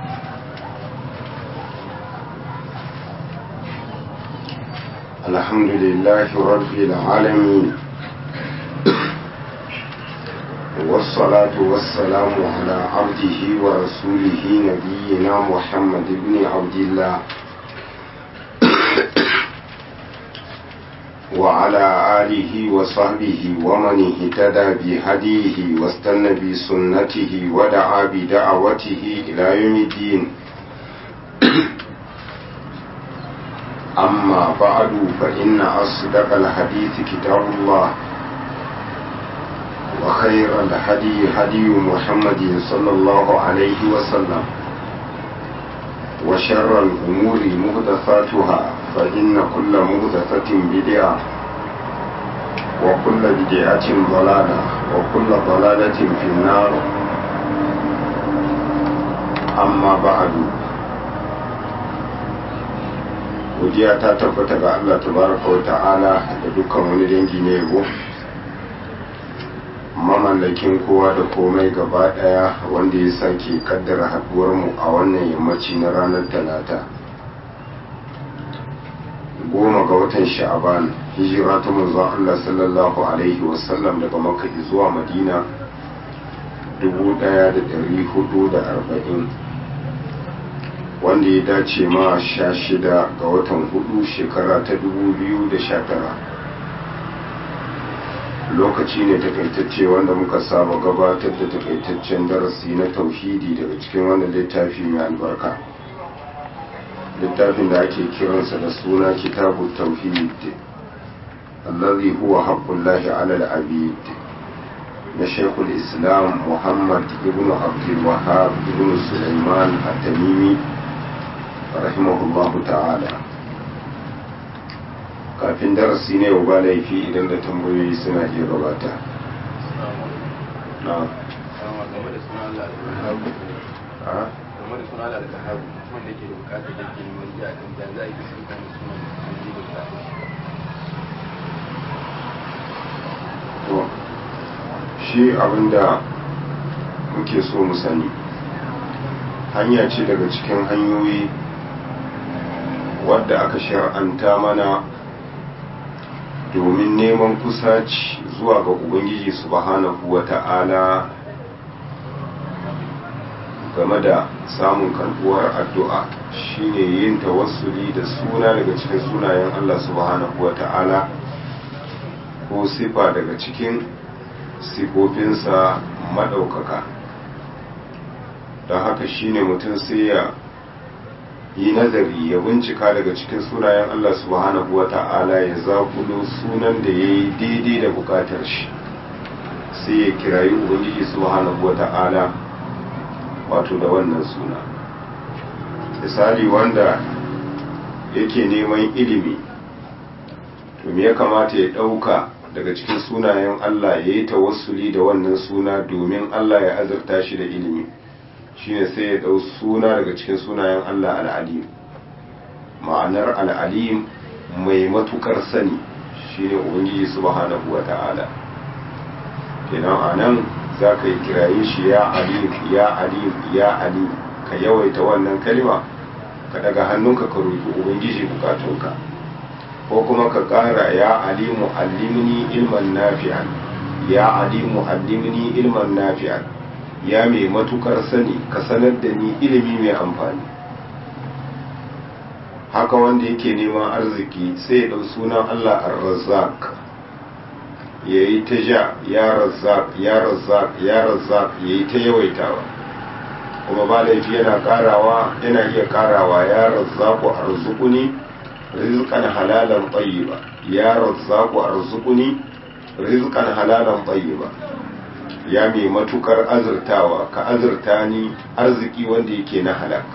الحمد لله رب العالمين والصلاة والسلام على عبده ورسوله نبينا محمد بن عبد الله وعلى آله وصحبه ومن اهتدى بهديه واستنى بسنته ودعا بدعوته إلى يوم الدين أما بعد فإن أصدق الحديث كتاب الله وخير الهدي هدي محمد صلى الله عليه وسلم وشر الأمور مهدفاتها فإن كل مهدفة بدعة وكل بدعة ضلالة وكل ضلالة في النار أما بعد godiya ta tabbata ga Allah tabaraka wa ta'ala da dukkan wani dangi na yabo mamallakin kowa da komai gaba daya wanda ya sake kaddara haduwar mu a wannan yammaci na ranar talata goma ga watan sha'aban hijira ta manzon Allah sallallahu alaihi wasallam daga makka zuwa madina 1440 wanda ya dace ma sha shida ga watan hudu shekara ta dubu biyu da sha tara lokaci ne takaitacce wanda muka saba gabatar da takaitaccen darasi na tauhidi daga cikin wannan littafi mai albarka littafin da ake kiransa da suna kitabu tauhid allazi huwa haqqullahi ala al-abid na shekul islam muhammad ibn abdul wahab ibn sulaiman at-tamimi rahimahullahu ta'ala kafin darasi ne ba laifi idan da tambayoyi suna iya gabata na to shi abinda muke so mu sani hanya ce daga cikin hanyoyi wadda aka shar'anta mana domin neman kusaci zuwa ga ubangiji subhanahu wa ta'ala game da samun karbuwar addu'a shine yin tawassuli da suna daga cikin sunayen Allah subhanahu wa ta'ala ko sifa daga cikin sifofinsa maɗaukaka don haka shine mutum sai ya yi nazari ya bincika daga cikin sunayen Allah subhanahu wa ta'ala ya zakulo sunan da ya yi daidai da bukatar shi sai ya kirayi ubangiji subhanahu wa ta'ala wato da wannan suna misali wanda yake neman ilimi to me ya kamata ya ɗauka daga cikin sunayen Allah ya yi tawassuli da wannan suna domin Allah ya azurta shi da ilimi shine sai ya ɗau suna daga cikin sunayen Allah al'alim ma'anar al'alim mai matukar sani shine ubangiji subhanahu wa ta'ala kenan a nan za ka yi kiraye shi ya alim ya alim ya alim ka yawaita wannan kalima ka daga hannunka ka roƙi ubangiji bukatunka ko kuma ka ƙara ya alimu allimni ilman nafi'an ya alimu allimni ilman nafi'an ya mai matukar sani ka sanar da ni ilimi mai amfani haka wanda yake neman arziki sai ya ɗau sunan Allah ar-razzaq ya yi ta ja ya razzaq ya razzaq ya razzaq ya yi ta yawaitawa kuma ba laifi yana karawa yana iya karawa ya razzaqu arzuquni rizqan halalan tayyiba ya razzaqu arzuquni rizqan halalan tayyiba ya mai matukar azurtawa ka azurta ni arziki wanda yake na halak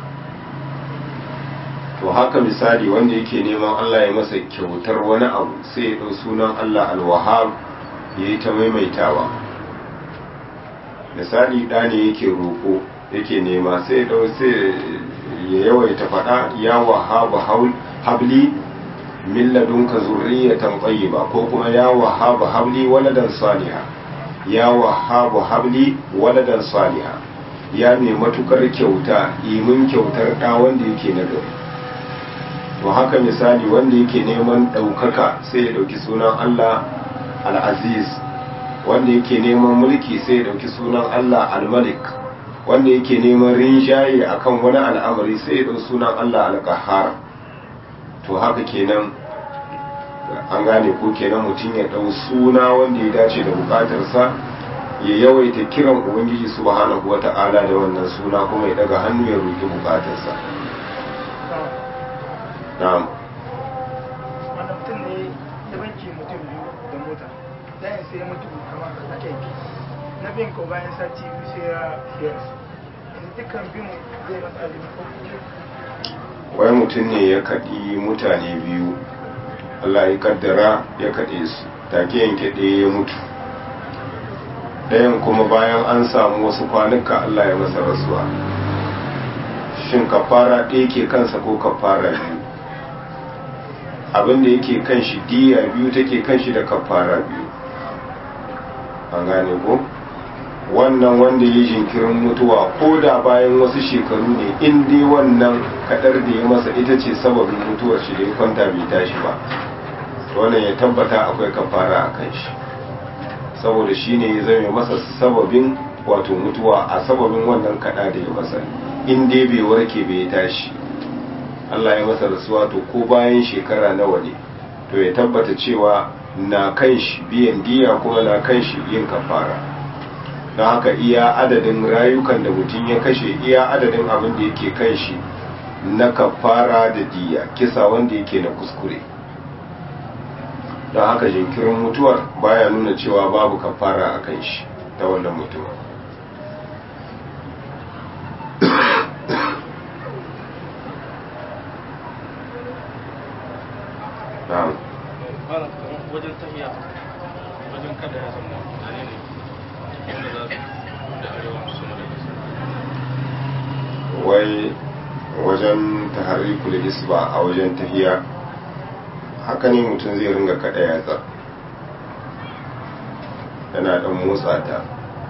to haka misali wanda yake neman Allah ya masa kyautar wani abu sai ya ɗau sunan Allah alwahab ya yi ta maimaitawa misali ɗa ne yake roƙo yake nema sai ɗau sai ya yawaita faɗa ya wahabu habli min ladunka zurriyatan tayyiba ko kuma ya wahabu habli waladan salihah ya wahabu habli waladan saliha ya mai matukar kyauta imin kyautar ɗa wanda yake na gari to haka misali wanda yake neman ɗaukaka sai ya ɗauki sunan Allah al-aziz wanda yake neman mulki sai ya ɗauki sunan Allah al-malik wanda yake neman rinjaye akan wani al'amari sai ya ɗauki sunan Allah al-qahhar to haka kenan an gane ko kenan mutum ya ɗau suna wanda ya dace da bukatarsa ya yawaita kiran ubangiji subhanahu wata'ala da wannan suna kuma ya daga hannu ya roki bukatarsa na'am wanda mutum ne ya banki mutum biyu da mota dayan sai ya mutu kamar a kyanki na bin ko bayan sati biyu sai ya ya rasu yanzu dukkan biyun zai masa azumi ko wai mutum ne ya kaɗi mutane biyu Allah ya kaddara ya kaɗe su take yanke ɗaya ya mutu ɗayan kuma bayan an samu wasu kwanuka Allah ya masa rasuwa shin kafara ɗaya ke kansa ko kafara biyu abinda yake kan shi diya biyu take kan shi da kafara biyu an gane ko wannan wanda ya jinkirin mutuwa ko da bayan wasu shekaru ne in dai wannan kadar da ya masa ita ce sababin mutuwar shi da ya kwanta bai tashi ba wannan ya tabbata akwai kafara a kan shi saboda shi ne ya zame masa sababin wato mutuwa a sababin wannan kada da ya masa in dai bai warke bai tashi Allah ya masa rasuwa to ko bayan shekara nawa ne to ya tabbata cewa na kan shi biyan diya kuma na kan shi yin kafara don haka iya adadin rayukan da mutum ya kashe iya adadin abin da yake kan shi na kafara da diya kisa wanda yake na kuskure don haka jinkirin mutuwar baya nuna cewa babu kafara a kan shi ta wannan mutuwa na'am malam kamar wajen tahiya wajen kada ya zama mutane ne wanda za su da arewa su da kasa wai wajen taharikul isba a wajen tahiya haka ne mutum zai ringa kada yatsa yana dan motsa ta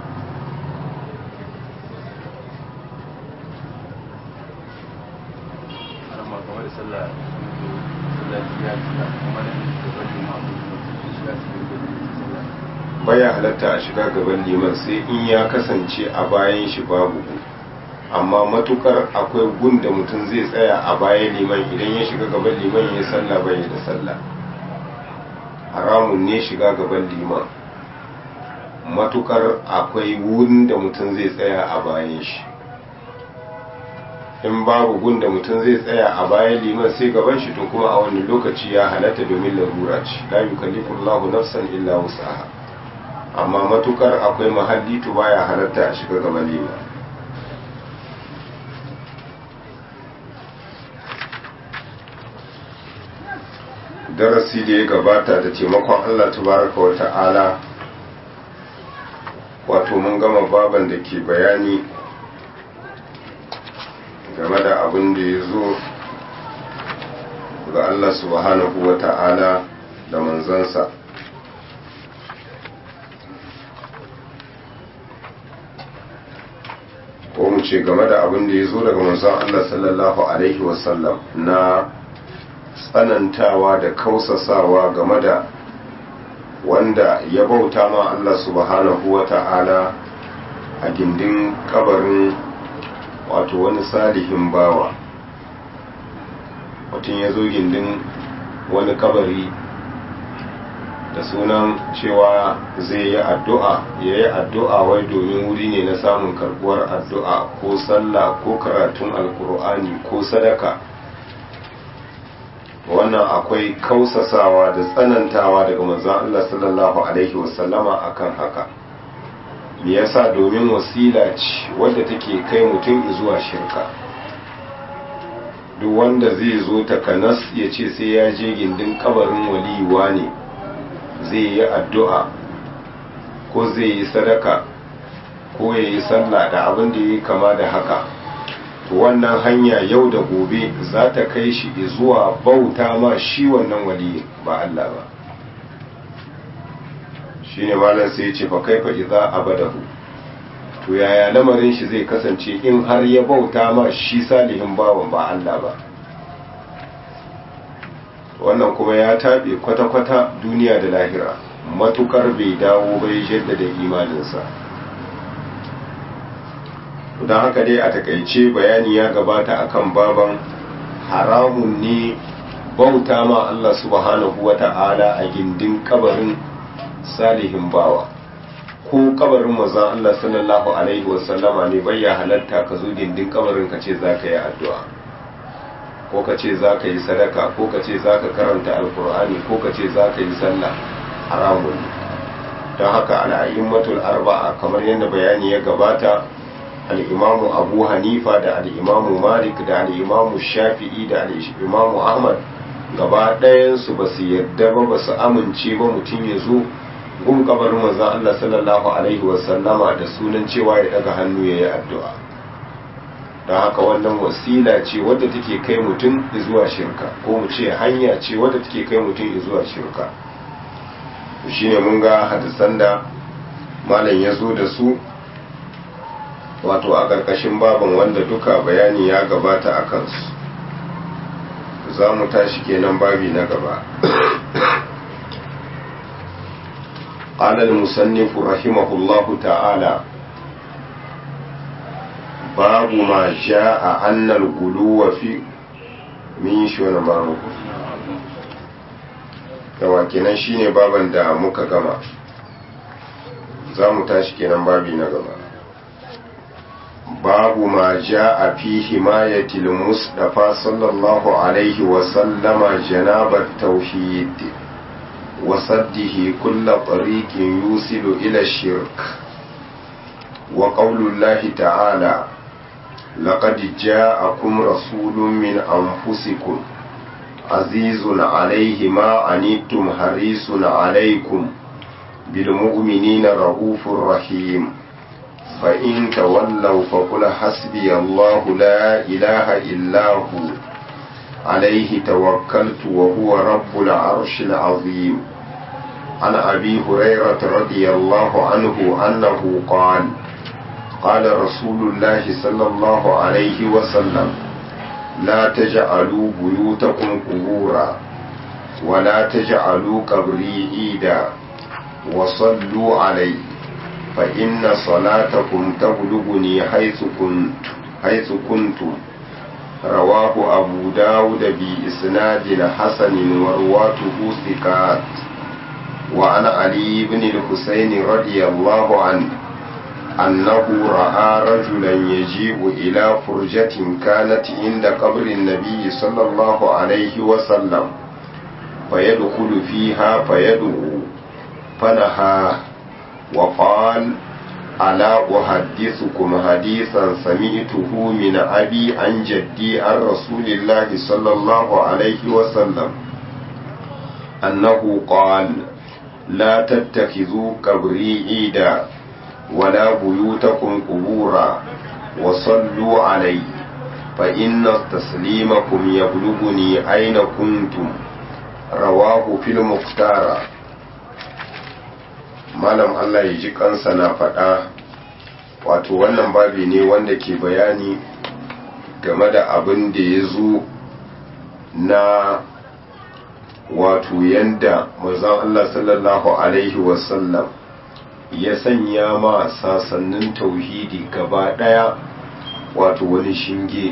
amma kamar da sallah sallah ya cika kuma da gaban limamu su shiga cikin gaban sallah baya halatta a shiga gaban liman sai in ya kasance a bayan shi babu gu amma matukar akwai gun da mutum zai tsaya a bayan liman idan ya shiga gaban liman ya sallah bai da sallah haramun ne shiga gaban liman matukar akwai gun da mutum zai tsaya a bayan shi in babu gun da mutum zai tsaya a bayan liman sai gaban shi to kuma a wani lokaci ya halatta domin larura ce la yukallifu Allahu nafsan illa wus'aha amma matukar akwai mahalli to baya halatta a shiga gaban liman darasi da ya gabata da taimakon Allah tabaraka wa ta'ala wato mun gama baban da ke bayani game da abin da ya zo ga Allah subhanahu wa ta'ala da manzansa ko mu ce game da abin da ya zo daga manzan Allah sallallahu Alaihi wasallam na tsanantawa da kausasawa game da wanda ya bauta ma Allah subhanahu wa ta'ala a gindin kabarin wato wani salihin bawa mutum ya zo gindin wani kabari da sunan cewa zai yi addu'a ya yi addu'a wai domin wuri ne na samun karbuwar addu'a ko sallah ko karatun alkur'ani ko sadaka wannan akwai kausasawa da tsanantawa daga manzon Allah sallallahu alaihi wasallama akan haka me yasa domin wasila ce wadda take kai mutum zuwa shirka duk wanda zai zo takanas ya ce sai ya je gindin kabarin waliyuwa ne zai yi addu'a ko zai yi sadaka ko ya yi sallah da abin da ya yi kama da haka wannan hanya yau da gobe za ta kai shi zuwa bauta ma shi wannan waliyin ba Allah ba shi ne malar sai ce fa kaifa idza abadahu to yaya lamarin shi zai kasance in har ya bauta ma shi salihin bawan ba Allah ba wannan kuma ya taɓe kwata-kwata duniya da lahira matukar bai dawo bai jaddada imaninsa don haka dai a takaice bayani ya gabata akan baban haramun ne bauta ma Allah subhanahu wa ta'ala a gindin kabarin salihin bawa ko kabarin mazan Allah sallallahu alaihi wasallama ne bai ya halatta ka zo gindin kabarin ka ce za ka yi addu'a ko ka ce za ka yi sadaka ko ka ce za ka karanta alkur'ani ko ka ce za ka yi sallah haramun don haka al'a'immatul arba'a kamar yadda bayani ya gabata al'imamu abu hanifa da al'imamu malik da al'imamu shafi'i da al'imamu ahmad gaba ɗayansu ba su yadda ba ba su amince ba mutum ya zo gun kabarin manzon Allah sallallahu alaihi wasallama da sunan cewa ya daga hannu ya yi addu'a don haka wannan wasila ce wadda take kai mutum zuwa shirka ko mu ce hanya ce wadda take kai mutum zuwa shirka shi ne mun ga hadisan da malam ya zo da su wato a ƙarƙashin baban wanda duka bayani ya gabata a kansu za mu tashi kenan babi na gaba قال المصنف رحمه الله تعالى باب ما جاء أن الغلو في min shi wani mamuku yawa kenan shine baban da muka gama za mu tashi kenan babi na gaba babu ma ja a fi himayatil mustafa sallallahu alaihi wasallama janabar tauhid وصده كل طريق يوصل إلى الشرك وقول الله تعالى لقد جاءكم رسول من أنفسكم عزيز عليه ما عنيتم حريص عليكم بالمؤمنين رؤوف رحيم فإن تولوا فقل حسبي الله لا إله إلا هو عليه توكلت وهو رب العرش العظيم عن أبي هريرة رضي الله عنه أنه قال قال رسول الله صلى الله عليه وسلم لا تجعلوا بيوتكم قبورا ولا تجعلوا قبري عيدا وصلوا علي فإن صلاتكم تبلغني حيث كنت حيث كنتم رواه أبو داود بإسناد حسن ورواته ثقات وعن علي بن الحسين رضي الله عنه أنه رأى رجلا يجيء إلى فرجة كانت عند قبر النبي صلى الله عليه وسلم فيدخل فيها فيدعو فنهاه وقال ألا أحدثكم حديثا سمعته من أبي عن جدي عن رسول الله صلى الله عليه وسلم أنه قال لا تتخذوا قبري عيدا ولا بيوتكم قبورا وصلوا علي فإن تسليمكم يبلغني أين كنتم رواه في المختار malam Allah ya ji kansa na faɗa wato wannan babi ne wanda ke bayani game da abin da ya zo na wato yanda mazan Allah sallallahu Alaihi wasallam ya sanya ma sasannin tauhidi gaba ɗaya wato wani shinge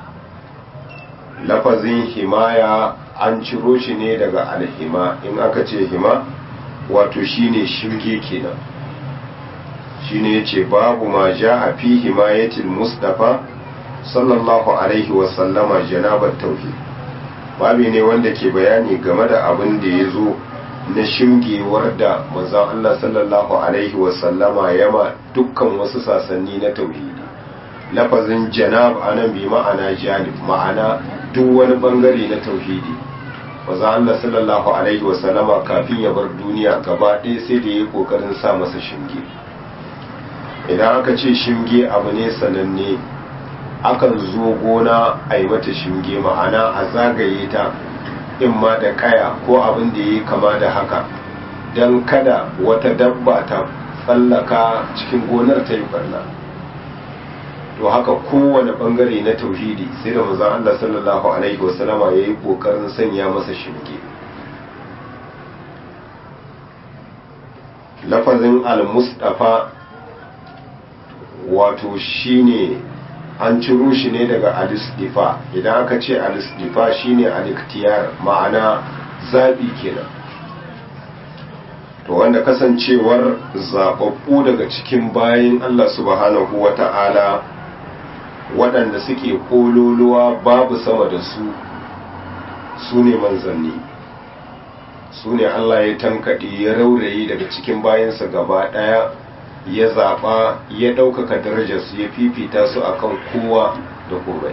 lafazin himaya an ciro shi ne daga alhima in aka ce hima wato shine shinge kenan shine yace babu ma a fi himayatil mustafa sallallahu alaihi wa sallama janabat tauhid babi ne wanda ke bayani game da abin da ya zo na shingewar da manzon Allah sallallahu alaihi wa sallama yama dukkan wasu sasanni na tauhidi lafazin janab anan bi ma'ana janib ma'ana duk wani bangare na tauhidi maza Allah sallallahu Alaihi wasallama kafin ya bar duniya gaba ɗaya sai da ya yi ƙoƙarin sa masa shinge idan aka ce shinge abu ne sananne akan zo gona a yi mata shinge ma'ana a zagaye ta in ma da kaya ko abin da ya yi kama da haka don kada wata dabba ta tsallaka cikin gonar ta yi barna to haka kowane bangare na tauhidi sai da manzon Allah sallallahu alaihi wasallama yayi kokarin sanya masa shirke lafazin al-mustafa wato shine an ciro shi ne daga al-istifa idan aka ce al-istifa shine al-iktiyar ma'ana zabi kenan to wanda kasancewar zababbu daga cikin bayin Allah subhanahu wata'ala waɗanda suke kololuwa babu sama da su su ne manzanni su ne Allah ya tankaɗe ya raurayi daga cikin bayansa gaba ɗaya ya zaɓa ya ɗaukaka darajarsu ya fifita su akan kowa da komai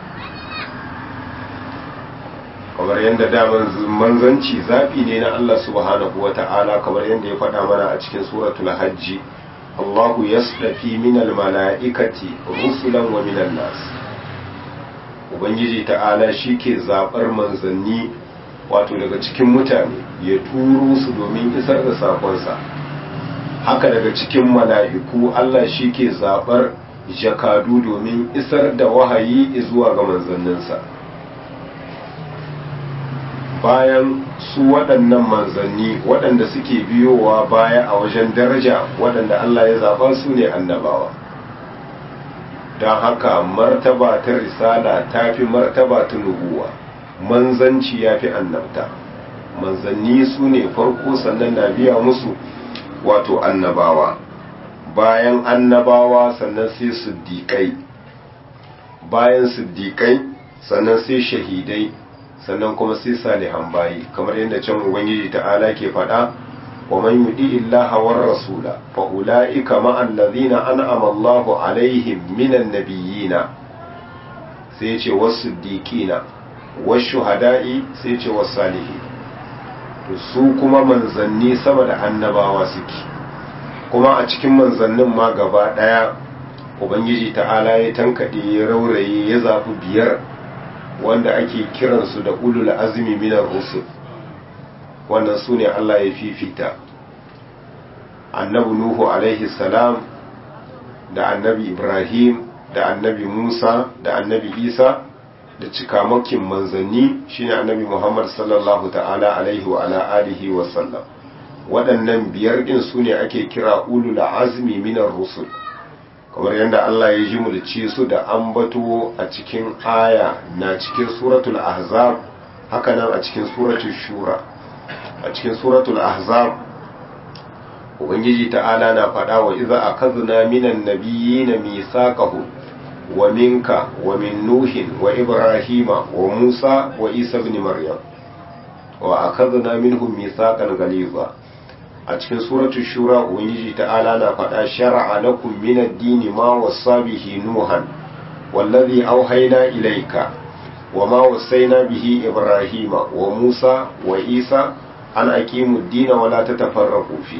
kamar yadda daman manzanci zaɓi ne na Allah subhanahu wa ta'ala kamar yadda ya faɗa mana a cikin suratul hajji Allahu yasdafi minal mala'ikati rusulan wa minan nas Ubangiji ta'ala shi ke zaɓar manzanni wato daga cikin mutane ya turo su domin isar da sakonsa haka daga cikin mala'iku Allah shi ke zaɓar jakadu domin isar da wahayi zuwa ga manzanninsa bayan su waɗannan manzanni waɗanda suke biyowa baya a wajen daraja waɗanda Allah ya zaɓa su ne annabawa don haka martaba ta risala ta fi martaba ta nubuwa manzanci ya fi annabta manzanni su ne farko sannan na biya musu wato annabawa bayan annabawa sannan sai siddiƙai bayan siddiƙai sannan sai shahidai sannan kuma sai salihan bayi kamar yadda can ubangiji ta'ala ke faɗa wa man yudi illaha war rasula fa ulaika ma allazina an'ama Allahu alaihim minan nabiyina sai ya ce was-siddiqina wash-shuhada'i sai ya ce was-salihin to su kuma manzanni sama da annabawa suke kuma a cikin manzannin ma gaba daya ubangiji ta'ala ya tankade ya rauraye ya zafi biyar wanda ake kiransu da ulul azmi minar rusul wannan su ne Allah ya fifita annabi nuhu alaihi salam da annabi ibrahim da annabi musa da annabi isa da cikamakin manzanni shine annabi muhammad sallallahu ta'ala alaihi wa ala alihi wa sallam waɗannan biyar ɗin su ne ake kira ulul azmi minar rusul kamar yadda Allah ya ji mulci su da ambato a cikin aya na cikin suratul ahzab hakanan a cikin suratul shura a cikin suratul ahzab ubangiji ta'ala na faɗa wa iza akazna minan nabiyyin mithaqahu wa minka wa min nuhin wa ibrahima wa musa wa isa ibn maryam wa akazna minhum mithaqan ghaliza a cikin suratu shura ubangiji ta'ala na faɗa shar'a lakum min ad-dini ma wassa bihi nuhan wallazi auhayna ilayka wama wasaina bihi ibrahima wa musa wa isa an aqimu ad-dina wa la tatafarraqu fi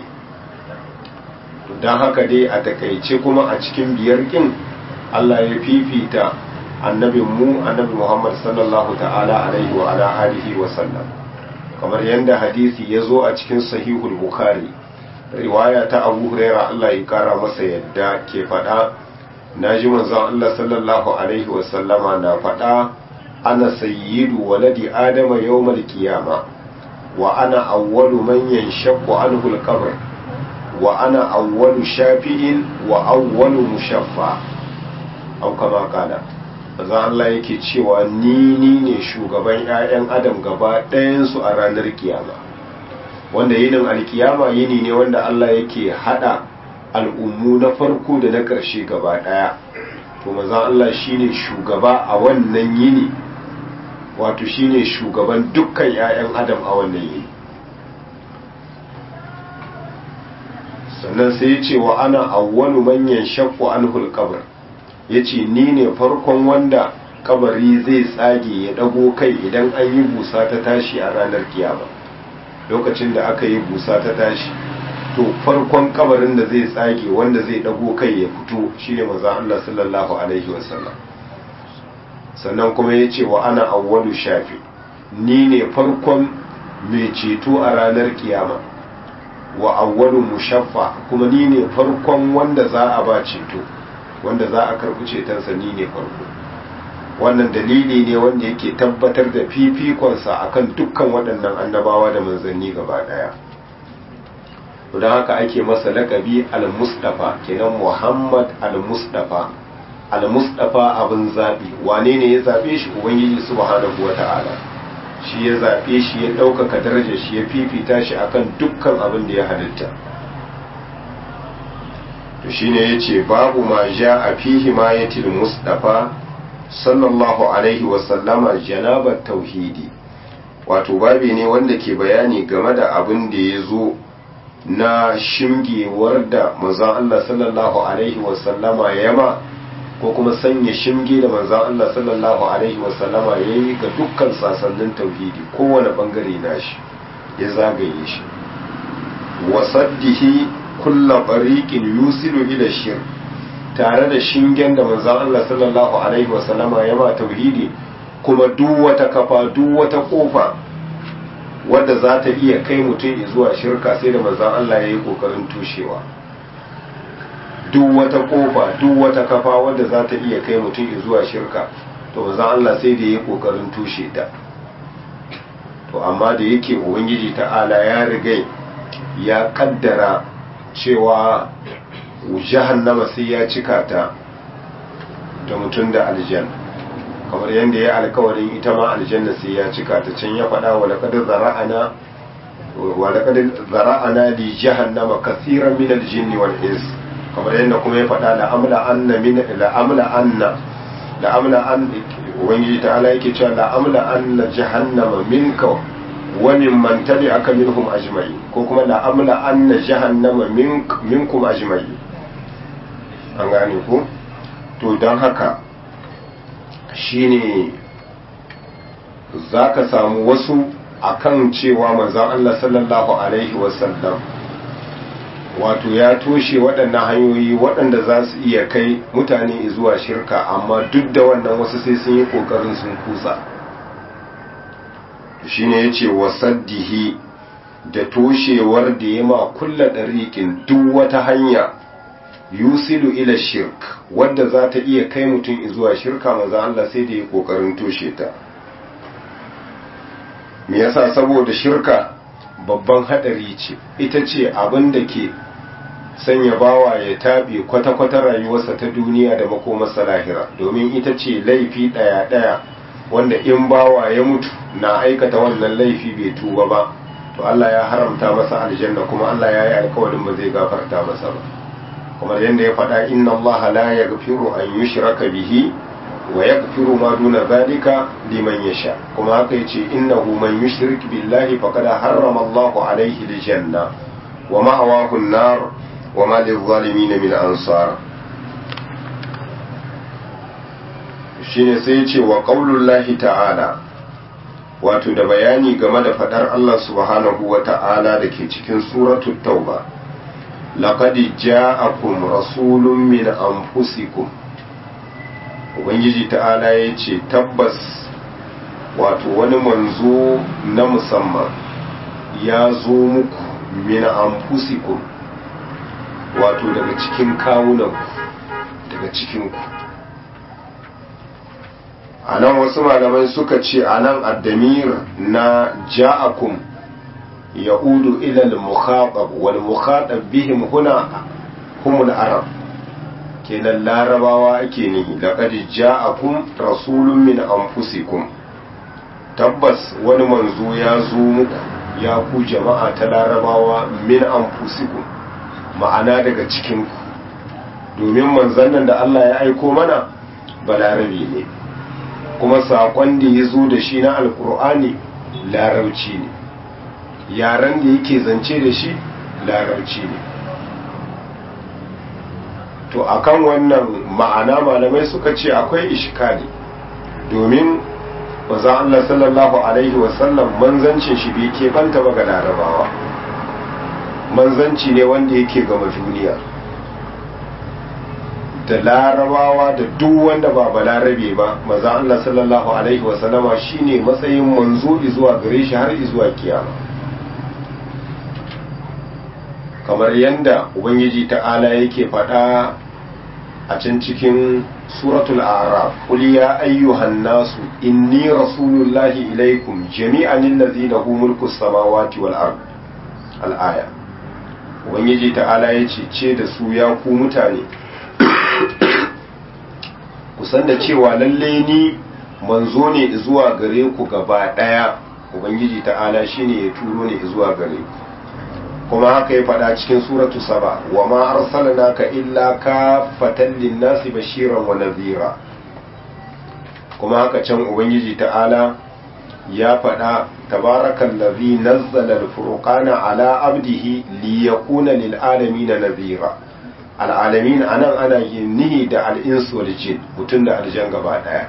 dan haka dai a takaice kuma a cikin biyar kin Allah ya fifita annabin mu annabi Muhammad sallallahu ta'ala alaihi wa ala alihi wa sallam kamar yadda hadisi ya zo a cikin sahihul bukhari riwaya ta abu huraira Allah ya kara masa yadda ke faɗa na ji manzon Allah sallallahu alaihi wasallama na faɗa ana sayyidu waladi adama yawmal qiyama wa ana awwalu man yanshaqqu anhu al-qabr wa ana awwalu shafi'in wa awwalu mushaffa aw kama kana manzo Allah yake cewa ni ni ne shugaban ƴaƴan adam gaba ɗayansu a ranar kiyama wanda yinin alkiyama yini ne wanda Allah yake hada al'ummu na farko da na ƙarshe gaba ɗaya to manzo Allah shine shugaba a wannan yini wato shine shugaban dukkan ƴaƴan adam a wannan yini sannan sai ya ce wa ana awwalu manyan shakku anhul qabr ya ce ni ne farkon wanda kabari zai tsage ya dago kai idan an yi busa ta tashi a ranar kiyama lokacin da aka yi busa ta tashi to farkon kabarin da zai tsage wanda zai dago kai ya fito shine maza Allah sallallahu alaihi wasallam sannan kuma ya ce wa ana awwalu shafi ni ne farkon mai ceto a ranar kiyama wa awwalu mushaffa kuma ni ne farkon wanda za a ba ceto wanda za a karɓi cetonsa ni ne farko wannan dalili ne wanda yake tabbatar da fifikonsa akan dukkan waɗannan annabawa da manzanni gaba ɗaya don haka ake masa laƙabi al-mustafa kenan muhammad al-mustafa al-mustafa abin zaɓi wane ne ya zaɓe shi ubangiji subhanahu wa ta'ala shi ya zaɓe shi ya ɗaukaka darajar shi ya fifita shi akan dukkan abin da ya halitta to shine yace babu ma ja a fihi ma yatil mustafa sallallahu alaihi wa sallama janabat tauhidi wato babi ne wanda ke bayani game da abin da ya zo na shimgewar da manzon Allah sallallahu alaihi wa sallama yama ko kuma sanya shimge da manzon Allah sallallahu alaihi wa sallama yayi ga dukkan sasannin tauhidi kowane bangare nashi ya zagaye shi wasaddihi kulla bariqin yusilu ila shirk tare da shingen da manzon Allah sallallahu alaihi wasallama ya ba tauhidi kuma duk wata kafa duk wata kofa wadda za ta iya kai mutum zuwa shirka sai da manzon Allah ya yi kokarin tushewa duk wata kofa duk wata kafa wadda za ta iya kai mutum zuwa shirka to manzon Allah sai da ya yi kokarin tushe ta to amma da yake ubangiji ta'ala ya rigai ya kaddara cewa jahannama sai ya cika ta da mutum da aljan kamar yadda ya alkawarin ita ma aljanna sai ya cika ta can ya faɗa wa laqad zara'ana wa laqad zara'ana li jahannama kaseeran min al-jinn wal ins kamar yadda kuma ya faɗa la amla anna min la amla anna la amla an ubangiji ta'ala yake cewa la amla anna jahannama minka wa mimman tabi'aka minhum ajma'in ko kuma la amla anna jahannama minkum ajma'in an gane ku to don haka shine zaka samu wasu akan cewa manzon Allah sallallahu alaihi wasallam wato ya toshe waɗannan hanyoyi waɗanda za su iya kai mutane zuwa shirka amma duk da wannan wasu sai sun yi ƙoƙarin sun kusa shine ya ce wasaddihi da toshewar da ya ma kulla ɗariƙin duk wata hanya yusilu ila shirk wadda za ta iya kai mutum zuwa shirka maza Allah sai da ya ƙoƙarin toshe ta me yasa saboda shirka babban haɗari ce ita ce abin da ke sanya bawa ya taɓe kwata-kwata rayuwarsa ta duniya da makomarsa lahira domin ita ce laifi ɗaya-ɗaya wanda in bawa ya mutu na aikata wannan laifi bai tuba ba to Allah ya haramta masa aljanna kuma Allah ya yi alkawarin ba zai gafarta masa ba kamar yadda ya faɗa inna Allah la yaghfiru an yushraka bihi wa yaghfiru ma duna zalika liman yasha kuma haka yace innahu man yushrik billahi faqad harrama Allahu alayhi aljanna wa ma'awahu an-nar wa ma lil-zalimin min ansar shine sai yace wa qaulullahi ta'ala wato da bayani game da fadar Allah subhanahu wa ta'ala da ke cikin suratul tauba laqad ja'akum rasulun min anfusikum ubangiji ta'ala ya ce tabbas wato wani manzo na musamman ya zo muku min anfusikum wato daga cikin kawunanku daga cikinku a nan wasu malamai suka ce a nan addamir na ja'akum ya'udu ilal mukhatab wal mukhatab bihim huna humul arab kenan larabawa ake nihi laqad ja'akum rasulun min anfusikum tabbas wani manzo ya zo muku ya ku jama'a ta larabawa min anfusikum ma'ana daga cikin ku domin manzon nan da Allah ya aiko mana balarabi ne kuma saƙon da ya zo da shi na alkur'ani larabci ne yaren da yake zance da shi larabci ne to akan wannan ma'ana malamai suka ce akwai ishkali domin maza Allah sallallahu alaihi wasallam manzancin shi bai keɓanta ba ga larabawa manzanci ne wanda yake gama duniya da larabawa da duk wanda ba balarabe ba maza Allah sallallahu alaihi wasallama shine matsayin manzo zuwa gare shi har zuwa kiyama kamar yanda ubangiji ta'ala yake faɗa a can cikin suratul araf qul ya ayyuhan nasu inni rasulullahi ilaikum jami'an allazi lahu mulku samawati wal ard al aya ubangiji ta'ala yace ce da su ya ku mutane ku san da cewa lalle ni manzo ne zuwa gare ku gaba daya ubangiji ta'ala shine ya turo ne zuwa gare ku kuma haka ya faɗa cikin suratu saba wa ma arsalnaka illa kafatan linnasi bashiran wa nadhira kuma haka can ubangiji ta'ala ya faɗa tabarakal ladhi nazzala al-furqana ala abdihi liyakuna lil alamin nadhira al alamin anan ana yin nihi da al insu wal jin mutun da aljan gaba daya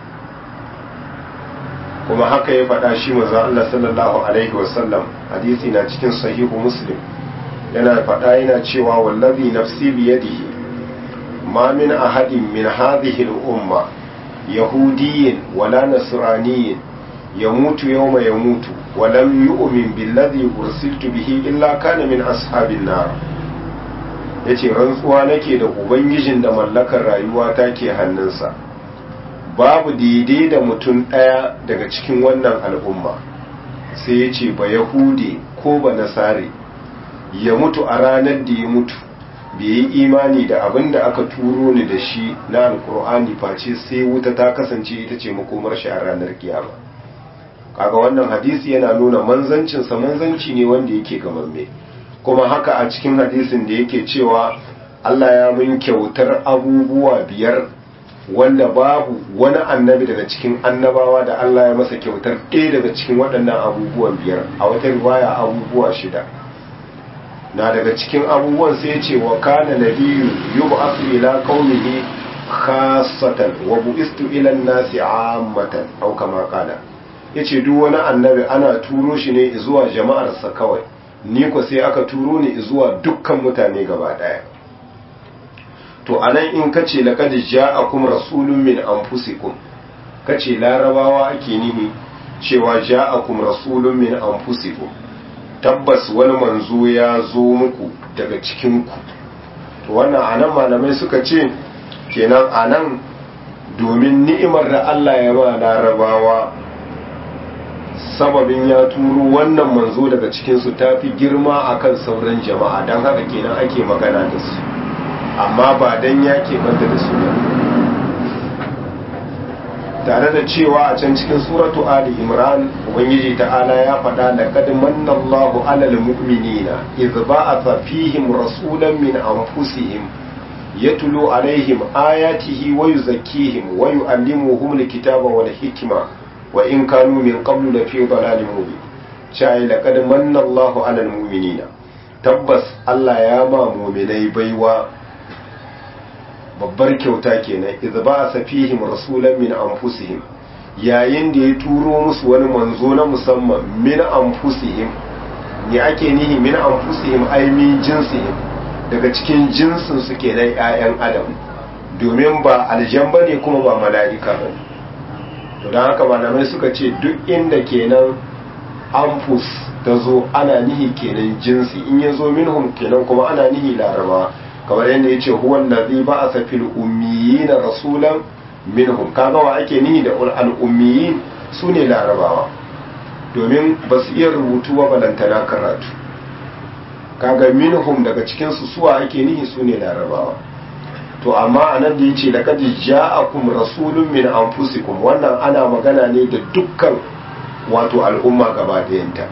kuma haka ya faɗa shi manzo Allah sallallahu alaihi wasallam hadisi na cikin sahihu muslim yana faɗa yana cewa wallazi nafsi biyadihi ma min ahadin min hadhihi al-umma yahudiyyin wala nasraniyyin yamutu yawma yamutu wa lam yu'min billadhi ursiltu bihi illa kana min ashabin nar yace rantsuwa nake da ubangijin da mallakar rayuwa take hannunsa babu daidai da mutum ɗaya daga cikin wannan al'umma sai ya ce ba yahudi ko ba nasare ya mutu a ranar da ya mutu bai yi imani da abin da aka turo ni da shi na alkur'ani face sai wuta ta kasance ita ce makomar shi a ranar kiyama kaga wannan hadisi yana nuna manzancinsa manzanci ne wanda yake gamamme kuma haka a cikin hadisin da yake cewa Allah ya mun kyautar abubuwa biyar wanda babu wani annabi daga cikin annabawa da Allah ya masa kyautar ɗaya daga cikin waɗannan abubuwan biyar a wata riwaya abubuwa shida na daga cikin abubuwan sai ce wa kana nabiyyu yub'athu ila qaumihi khassatan wa bu'istu ila an-nasi 'ammatan aw kama qala yace duk wani annabi ana turo shi ne zuwa jama'arsa kawai ni ko sai aka turo ni zuwa dukkan mutane gaba daya to anan in kace laqad ja'akum rasulun min anfusikum kace larabawa ake nihi cewa ja'akum rasulun min anfusikum tabbas wani manzo ya zo muku daga cikin ku to wannan anan malamai suka ce kenan anan domin ni'imar da Allah ya ba larabawa sababin ya turo wannan manzo daga cikinsu ta fi girma akan sauran jama'a don haka kenan ake magana da su amma ba don ya banta da su tare da cewa a can cikin suratu ali imran ubangiji ta'ala ya faɗa da kad manna Allahu alal mu'minina idh ba'atha fihim rasulan min anfusihim yatlu alaihim ayatihi wa yuzakkihim wa yu'allimuhum alkitaba wal hikma wa in kanu min qablu la fi dalalin mubin chai laqad manna Allahu 'alal mu'minina tabbas Allah ya ma mu'minai baiwa babbar kyauta kenan idza ba'asa fihim rasulan min anfusihim yayin da ya turo musu wani manzo na musamman min anfusihim ne ake nihi min anfusihim ai min jinsihim daga cikin jinsin su kenan ƴaƴan adam domin ba aljan bane kuma ba mala'ika bane to don haka malamai suka ce duk inda kenan amfus ta zo ana nihi kenan jinsi in ya zo minhum kenan kuma ana nihi laraba kamar yadda ya ce huwan lazi ba a safil ummiyi na rasulan minhum kaga wa ake nihi da al'ummiyi su ne larabawa domin ba su iya rubutu wa balantana karatu kaga minhum daga cikinsu suwa ake nihi su ne larabawa to amma a nan da ya ce da kadi ja'akum rasulun min anfusikum wannan ana magana ne da dukkan wato al'umma gaba ɗayanta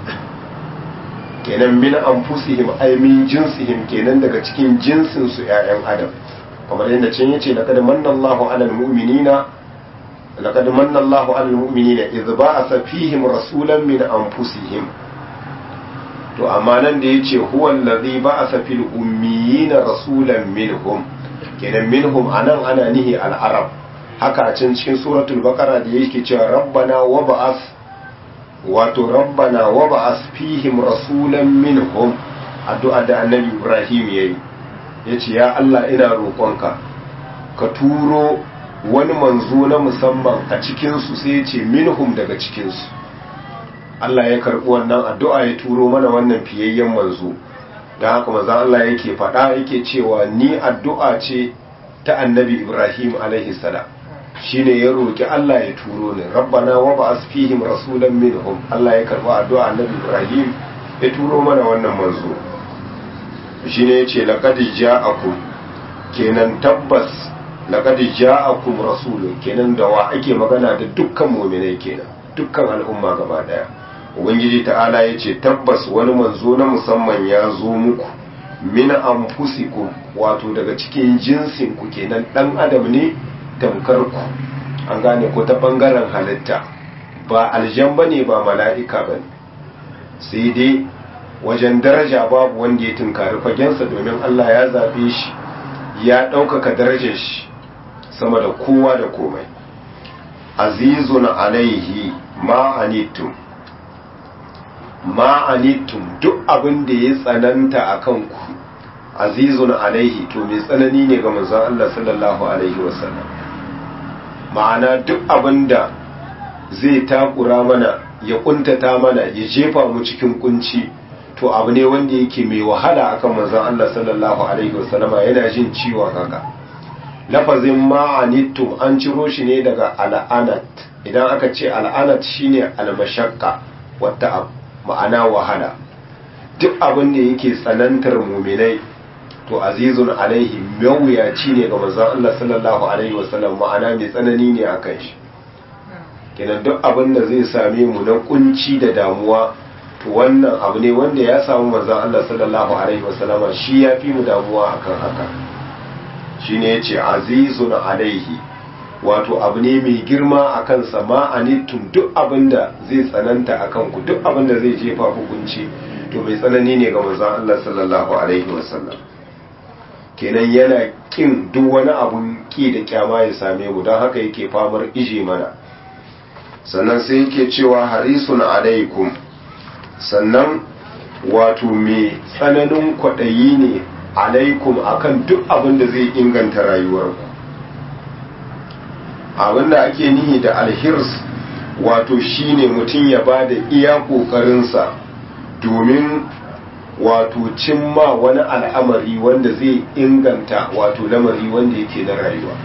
kenan min anfusihim ay min jinsihim kenan daga cikin jinsin su ƴaƴan adam kamar yadda can yace laqad manna Allahu 'alal mu'minina laqad manna Allahu 'alal mu'minina idh ba'atha fihim rasulan min anfusihim to amma nan da yace huwa allazi ba'atha fil ummiyina rasulan minhum kenan minhum anan ana nihi al-arab haka a can cikin suratul baqara da yake cewa rabbana wa ba'ath wato rabbana wa ba'ath fihim rasulan minhum addu'a da annabi ibrahim yayi yace ya Allah ina roƙonka ka turo wani manzo na musamman a cikin su sai yace minhum daga cikin su Allah ya karbi wannan addu'a ya turo mana wannan fiyayyen manzo da haka manzon Allah yake faɗa yake cewa ni addu'a ce ta annabi ibrahim alaihi salam shine ya roki Allah ya turo ni rabbana wa ba'as fihim rasulan minhum Allah ya karba addu'a annabi ibrahim ya turo mana wannan manzo shine yace laqad ja'akum kenan tabbas laqad ja'akum rasulun kenan da wa ake magana da dukkan mu'minai kenan dukkan al'umma gaba daya ubangiji ta'ala yace tabbas wani manzo na musamman ya zo muku min anfusikum wato daga cikin jinsin ku kenan dan adam ne tamkar ku an gane ko ta bangaren halitta ba aljan bane ba mala'ika bane sai dai wajen daraja babu wanda ya tunkari fagensa domin Allah ya zabe shi ya ɗaukaka darajar shi sama da kowa da komai azizun alaihi ma'anittum ma'anittum duk abin da ya tsananta a kanku azizun alaihi to mai tsanani ne ga manzon Allah sallallahu alaihi wasallam ma'ana duk abin da zai takura mana ya kuntata mana ya jefa mu cikin kunci to abu ne wanda yake mai wahala akan manzon Allah sallallahu alaihi wasallama yana jin ciwon haka lafazin ma'anittum an ciro shi ne daga al'anat idan aka ce al'anat shine almashakka wata ma'ana wahala duk abin da yake tsanantar muminai to azizun alaihi mawuyaci ne ga manzon Allah sallallahu alaihi wasallam ma'ana mai tsanani ne akan shi kenan duk abin da zai same mu na kunci da damuwa to wannan abu ne wanda ya samu manzon Allah sallallahu alaihi wasallam shi ya fi mu damuwa akan haka shine yace azizun alaihi wato abu ne mai girma a kansa ma'anittum duk abin da zai tsananta a kanku duk abin da zai jefa hukunci to mai tsanani ne ga manzon Allah sallallahu alaihi wasallam kenan yana kin duk wani abun ki da kyama ya same mu don haka yake famar ije mana sannan sai yake cewa harisun alaikum sannan wato mai tsananin kwaɗayi ne alaikum akan duk abin da zai inganta rayuwarku abin da ake nihi da alhirs wato shine mutum ya ba da iya ƙoƙarinsa domin wato cimma wani al'amari wanda zai inganta wato lamari wanda yake na rayuwa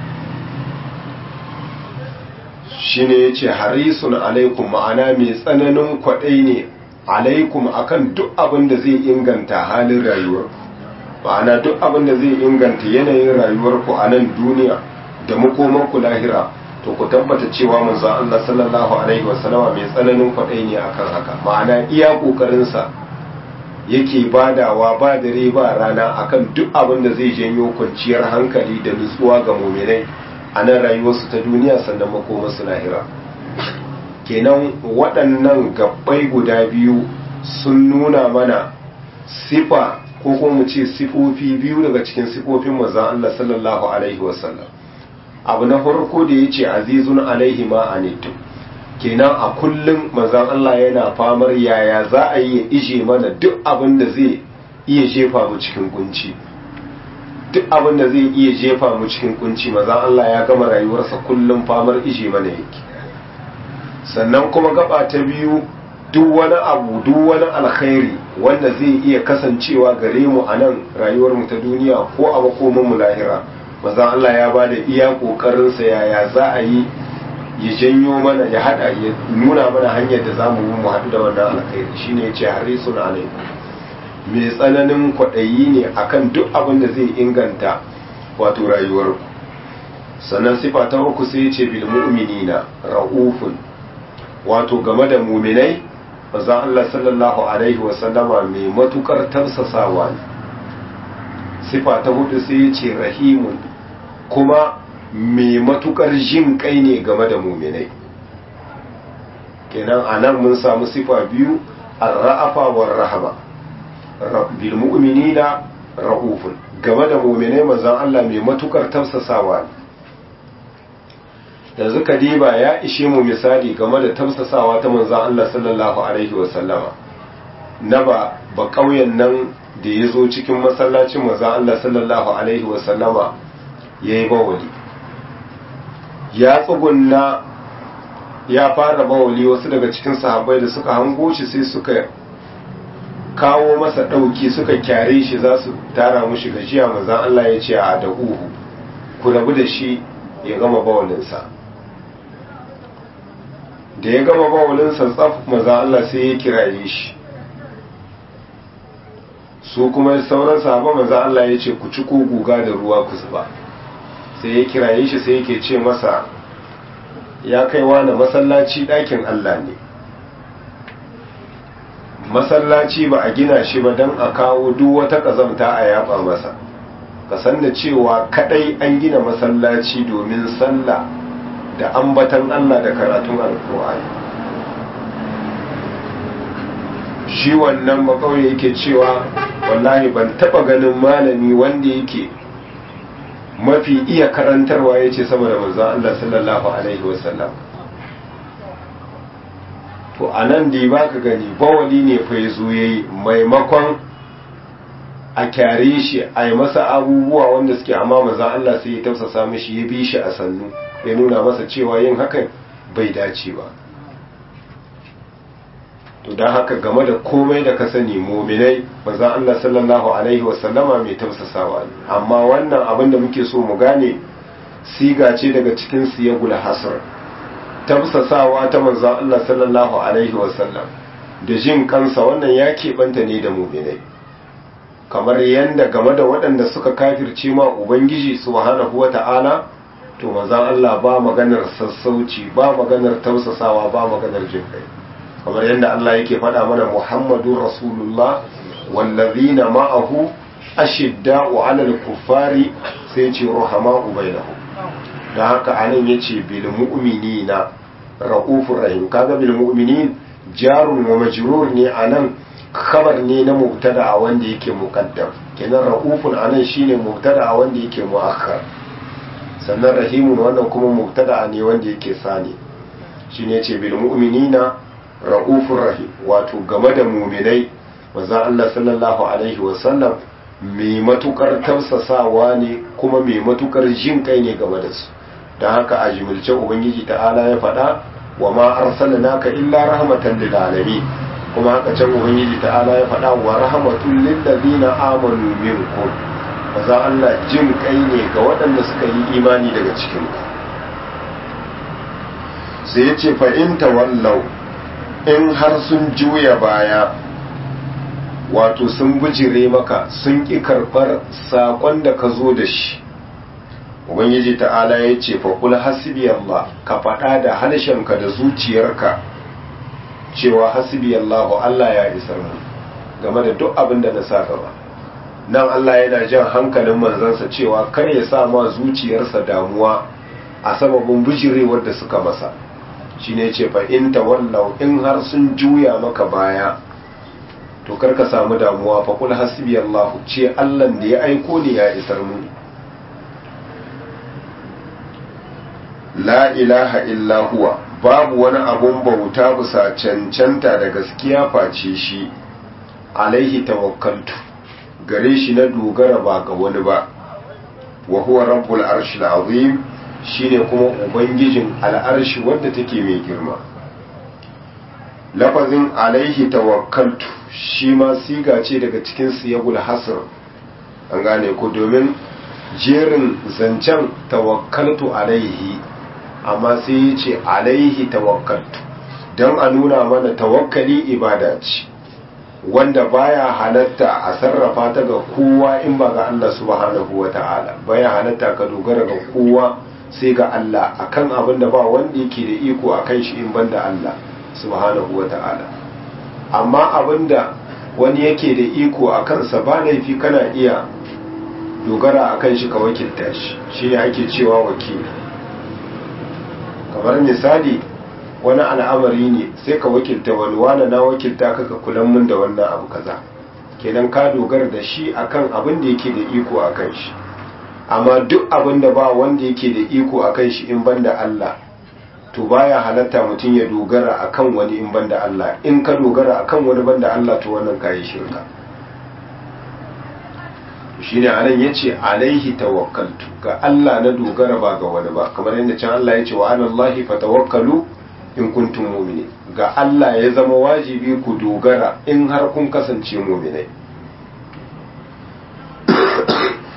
shi ne ya ce harisun alaikum ma'ana mai tsananin kwaɗai ne alaikum akan duk abin da zai inganta halin rayuwar ma'ana duk abin da zai inganta yanayin rayuwarku a nan duniya da makomanku lahira to ku tabbata cewa manzon Allah sallallahu alaihi wasallama mai tsananin kwaɗai ne akan haka ma'ana iya ƙoƙarinsa yake badawa ba dare ba rana akan duk abin da zai janyo kwanciyar hankali da nutsuwa ga muminai a nan rayuwarsu ta duniya sannan makomarsu lahira kenan waɗannan gabbai guda biyu sun nuna mana sifa ko kuma mu ce sifofi biyu daga cikin sifofin manzon Allah sallallahu alaihi wasallam abu na farko da yace azizun alaihi ma anittum kenan a kullum manzon Allah yana famar yaya za a yi ya ije mana duk abin da zai iya jefa mu cikin kunci duk abin da zai iya jefa mu cikin kunci manzon Allah ya gama rayuwarsa kullum famar ije mana yake sannan kuma gaba ta biyu duk wani abu duk wani alkhairi wanda zai iya kasancewa gare mu a nan rayuwar mu ta duniya ko a makomin mu lahira manzon Allah ya bada iya kokarin sa yaya za a yi ya janyo mana ya hada ya nuna mana hanyar da zamu mu haɗu da wannan alkhairi shine yace harisun alaikum mai tsananin kwaɗayi ne akan duk abin da zai inganta wato rayuwar ku sannan sifa ta uku sai yace bil mu'minina raufun wato game da mu'minai manzon Allah sallallahu alaihi wa sallama mai matukar tafsasawa ne sifa ta hudu sai yace rahimun kuma mai matukar jin kai ne game da muminai kenan a nan mun samu sifa biyu ar-ra'afa war rahama bil mu'minina ra'ufun game da muminai manzon Allah mai matukar tafsasawa ne yanzu kadiba ya ishe mu misali game da tafsasawa ta manzon Allah sallallahu alaihi wa sallama na ba ba kauyen nan da ya zo cikin masallacin manzon Allah sallallahu alaihi wa sallama yayi bawali ya tsugunna ya fara bawali wasu daga cikin sahabbai da suka hango shi sai suka kawo masa ɗauki suka kyare shi za su tara mushi gajiya mazan Allah ya ce a da uhu ku rabu da shi ya gama bawalinsa da ya gama bawalinsa tsaf maza Allah sai ya kiraye shi su kuma sauran sahaba maza Allah ya ce ku ci ko guga da ruwa ku zuba sai ya kiraye shi sai yake ce masa ya kai wani masallaci ɗakin Allah ne masallaci ba a gina shi ba don a kawo duk wata ƙazamta a yaba masa ka san da cewa kadai an gina masallaci domin sallah da ambatan Allah da karatun alkur'ani shi wannan makauye yake cewa wallahi ban taba ganin malami wanda yake mafi iya karantarwa ya ce sama da manzan Allah sallallahu alaihi wasallam to a nan da ba ka gani bawali ne fa ya zo ya yi maimakon a kyare shi a yi masa abubuwa wanda suke amma maza Allah sai ya tausasa mishi ya bi shi a sannu ya nuna masa cewa yin hakan bai dace ba to don haka game da komai da ka sani mominai maza Allah sallallahu alaihi wasallama mai tausasawa ne amma wannan abin da muke so mu gane siga ce daga cikin siyagul hasar tausasawa ta manzan Allah sallallahu alaihi wasallam da jin kansa wannan ya keɓanta ne da mominai kamar yadda game da waɗanda suka kafirce ma ubangiji subhanahu wata'ala to manzon Allah ba maganar sassauci ba maganar tausasawa ba maganar jin kai kamar yadda Allah yake faɗa mana Muhammadur Rasulullah wallazina ma'ahu ashidda'u 'alal kuffari sai ce ruhama'u bainahum da haka anan yace bil mu'minina raufur rahim kaga bil mu'minin jarun wa majrur ne anan khabar ne na mubtada wanda yake muqaddam kenan raufun anan shine mubtada wanda yake muakhar sannan rahimun wannan kuma mubtada ne wanda yake sani shine yace bil mu'minina raufur rahim wato game da mu'minai manzo Allah sallallahu alaihi wasallam mai matukar tausasawa ne kuma mai matukar jin kai ne game da su don haka a jimilce ubangiji ta'ala ya faɗa wa ma arsalnaka illa rahmatan lil alamin kuma haka can ubangiji ta'ala ya faɗa wa rahmatul lil ladina amanu minkum maza Allah jin kai ne ga waɗanda suka yi imani daga cikin ku sai ya ce fa in tawallau in har sun juya baya wato sun bijire maka sun ƙi karɓar saƙon da ka zo da shi ubangiji ta'ala ya ce faƙul hasbi Allah ka faɗa da harshenka da zuciyarka cewa hasbi Allah Allah ya isar mu game da duk abin da na sa gaba nan Allah yana jan hankalin manzansa cewa kar ya sa ma zuciyarsa damuwa a sababin bijirewar da suka masa shine ce fa in tawallau in har sun juya maka baya to kar ka samu damuwa fa kul hasbi Allah ce Allah da ya aiko ni ya isar mu la ilaha illa huwa babu wani abun bauta bisa cancanta da gaskiya face shi alaihi tawakkaltu gare shi na dogara ba ga wani ba wa huwa rabbul arshil azim shine kuma ubangijin al'arshi wadda take mai girma lafazin alaihi tawakkaltu shi ma siga ce daga cikin siyagul hasr an gane ku domin jerin zancen tawakkaltu alaihi amma sai ya ce alaihi tawakkaltu don a nuna mana tawakkali ibada ce wanda baya halatta a sarrafa ta ga kowa in ba ga Allah subhanahu wa ta'ala baya halatta ka dogara ga kowa sai ga Allah akan abin da ba wanda yake da iko akan shi in banda Allah subhanahu wa ta'ala amma abin da wani yake da iko a kansa ba laifi kana iya dogara akan shi ka wakilta shi shi ne ake cewa wakili kamar misali wani al'amari ne sai ka wakilta wani wani na wakilta kaka kulan mun da wannan abu kaza kenan ka dogara da shi akan abin da yake da iko akan shi amma duk abin da ba wanda yake da iko akan shi in banda Allah to baya halatta mutum ya dogara akan wani in banda Allah in ka dogara akan wani banda Allah to wannan kayi shirka shine anan yace alaihi tawakkaltu ga Allah na dogara ba ga wani ba kamar yadda can Allah yace wa alallahi fatawakkalu in kuntum mu'minin ga Allah ya zama wajibi ku dogara in har kun kasance mu'minai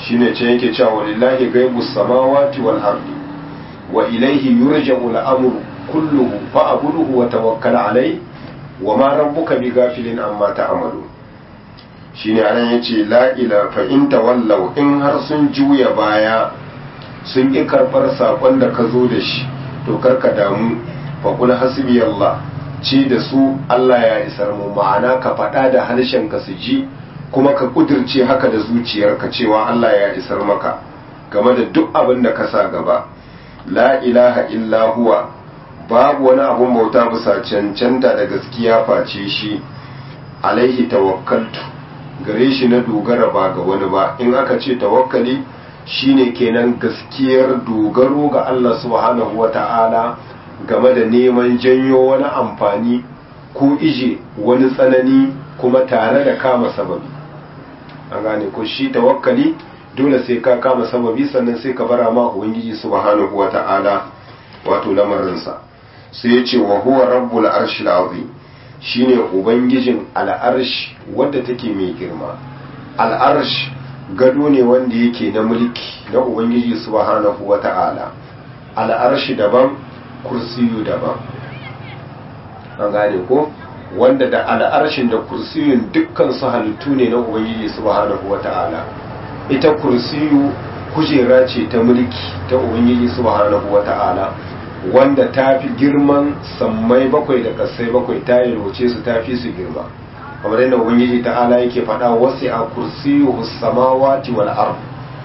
shine ce yake cewa walillahi ghaibus samawati wal ardi wa ilayhi yurja'u al-amru kulluhu fa'buduhu wa tawakkal alayhi wa ma rabbuka bighafilin amma ta'malu shine anan yace la ila fa in tawallaw in har sun juya baya sun ki karbar sakon da ka zo da shi to karka damu fa kul hasbi Allah ce da su Allah ya isar mu ma'ana ka faɗa da harshen ka su ji kuma ka kudirce haka da zuciyarka cewa Allah ya isar maka game da duk abin da ka sa gaba la ilaha illa huwa babu wani abun bauta bisa cancanta da gaskiya face shi alaihi tawakkaltu gare shi na dogara ba ga wani ba in aka ce tawakkali shine kenan gaskiyar dogaro ga Allah subhanahu wata'ala game da neman janyo wani amfani ko ije wani tsanani kuma tare da kama sababi an gane ko shi tawakkali dole sai ka kama sababi sannan sai ka bara ma ubangiji subhanahu wata'ala wato lamarinsa sai ya ce wa huwa rabbul arshil azim shine ubangijin al'arsh wadda take mai girma al'arsh gado ne wanda yake na mulki na ubangiji subhanahu wata'ala al'arshi daban kursiyu daban an gane ko wanda da al'arshin da kursiyun dukkan su halittu ne na ubangiji subhanahu wata'ala ita kursiyu kujera ce ta mulki ta ubangiji subhanahu wata'ala wanda ta fi girman sammai bakwai da kasai bakwai ta yalwace su ta fi su girma kamar yadda ubangiji ta'ala yake faɗa wasu a kursiyu samawati wal ard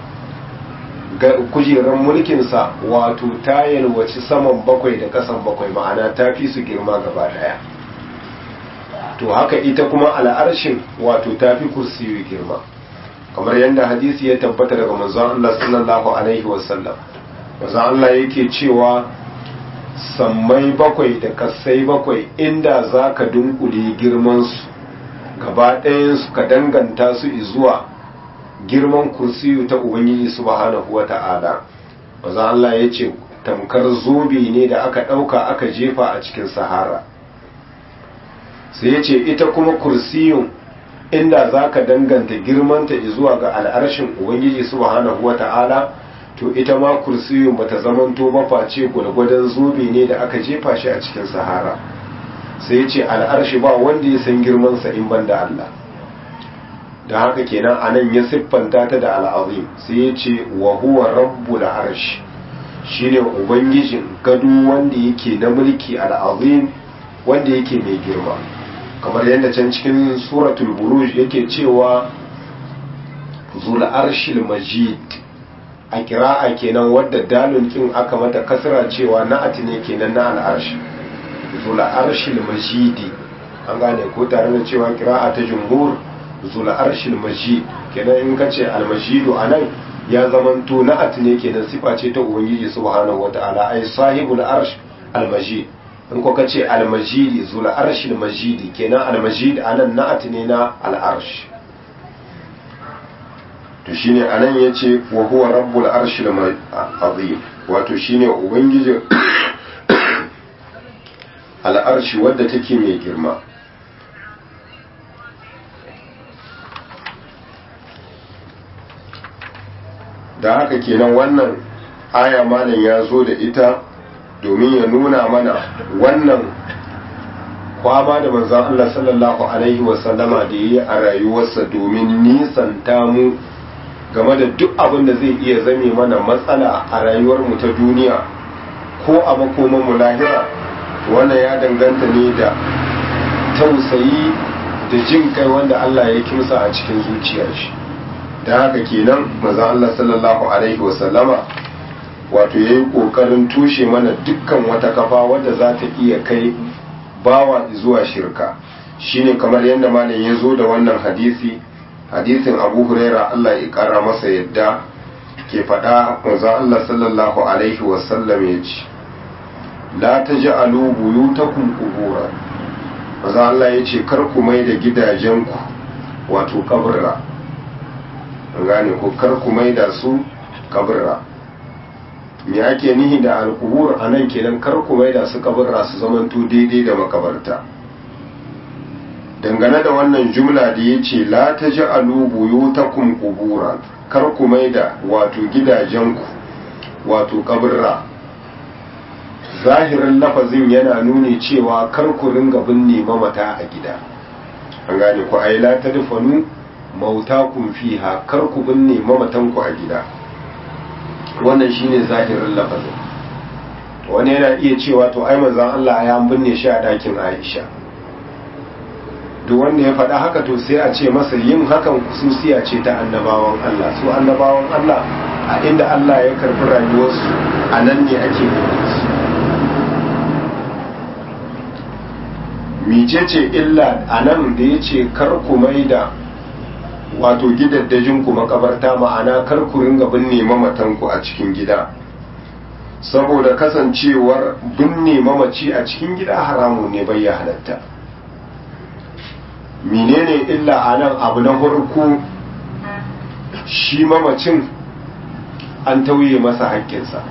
kujerar mulkinsa wato ta yalwaci saman bakwai da kasan bakwai ma'ana ta fi su girma gaba daya to haka ita kuma al'arshin wato ta fi kursiyu girma kamar yadda hadisi ya tabbata daga manzon Allah sallallahu alaihi wasallam manzon Allah yake cewa sammai bakwai da kasai bakwai inda za ka dunkule girmansu gaba ɗayansu ka danganta su zuwa girman kursiyu ta ubangiji subhanahu wa ta'ala manzon Allah ya ce tamkar zobe ne da aka ɗauka aka jefa a cikin sahara sai ya ce ita kuma kursiyun inda za ka danganta girmanta zuwa ga al'arshin ubangiji subhanahu wa ta'ala to ita ma kursiyun bata zamanto ba face gwalgwadon zobe ne da aka jefa shi a cikin sahara sai ya ce al'arshi ba wanda ya san girmansa in ban da Allah da haka kenan a nan ya siffanta ta da al'azim sai ya ce wa huwa rabbul arshi shine ubangijin gado wanda yake na mulki al'azim wanda yake mai girma kamar yadda can cikin suratul buruj yake cewa zul arshil majid a kira'a kenan wadda dalun kin aka mata kasra cewa na'ati ne kenan na al'arshi zul arshil majidi an gane ko tare da cewa kira'a ta jumhur zul arshil majid kenan in ka ce al majidu anan ya zamanto na'ati ne kenan sifa ce ta ubangiji subhanahu wataala ai sahibul arsh al majid in ko ka ce al majidi zul arshil majidi kenan al majid anan na'ati ne na al arsh to shine anan yace wa huwa rabbul arshil azim wato shine ubangijin al'arshi wadda take mai girma da haka kenan wannan aya malam ya zo da ita domin ya nuna mana wannan kwama da manzon Allah sallallahu alaihi wasallama da yi a rayuwarsa domin nisanta mu game da duk abin da zai iya zame mana matsala a rayuwarmu ta duniya ko a makomanmu lahira wannan ya danganta ne da tausayi da jin kai wanda Allah ya kimsa a cikin zuciyar shi da haka kenan maza Allah sallallahu alaihi wasallama wato ya yi ƙoƙarin tushe mana dukkan wata kafa wadda za ta iya kai bawa zuwa shirka shine kamar yadda malam ya zo da wannan hadisi hadisin abu huraira Allah ya kara masa yadda ke faɗa manzon Allah sallallahu alaihi wasallam ya ce la taj'alu buyutakum qubura manzon Allah ya ce kar ku mai da gidajenku wato kaburra an gane ko kar ku mai da su kaburra me ake nihi da alqubur anan kenan kar ku mai da su kaburra su zamanto daidai da makabarta dangane da wannan jumla da ya ce la ta ji alubuyutakum kubura kar ku mai da wato gidajenku wato kaburra zahirin lafazin yana nuni cewa kar ku ringa binne mamata a gida an gane ku ai la tadfanu mautakum fiha kar ku binne mamatanku a gida wannan shine zahirin lafazin wani yana iya cewa to ai manzon Allah ya binne shi a dakin Aisha duk wanda ya faɗa haka to sai a ce masa yin hakan kususiya ce ta annabawan Allah su annabawan Allah a inda Allah ya karbi rayuwarsu a nan ne ake binne su micece illa a nan da ya ce kar ku mai da wato gidaddajin ku makabarta ma'ana kar ku ringa binne mamatanku a cikin gida saboda kasancewar binne mamaci a cikin gida haramun ne bai ya halatta menene illa a nan abu na farko shi mamacin an tauye masa haƙƙinsa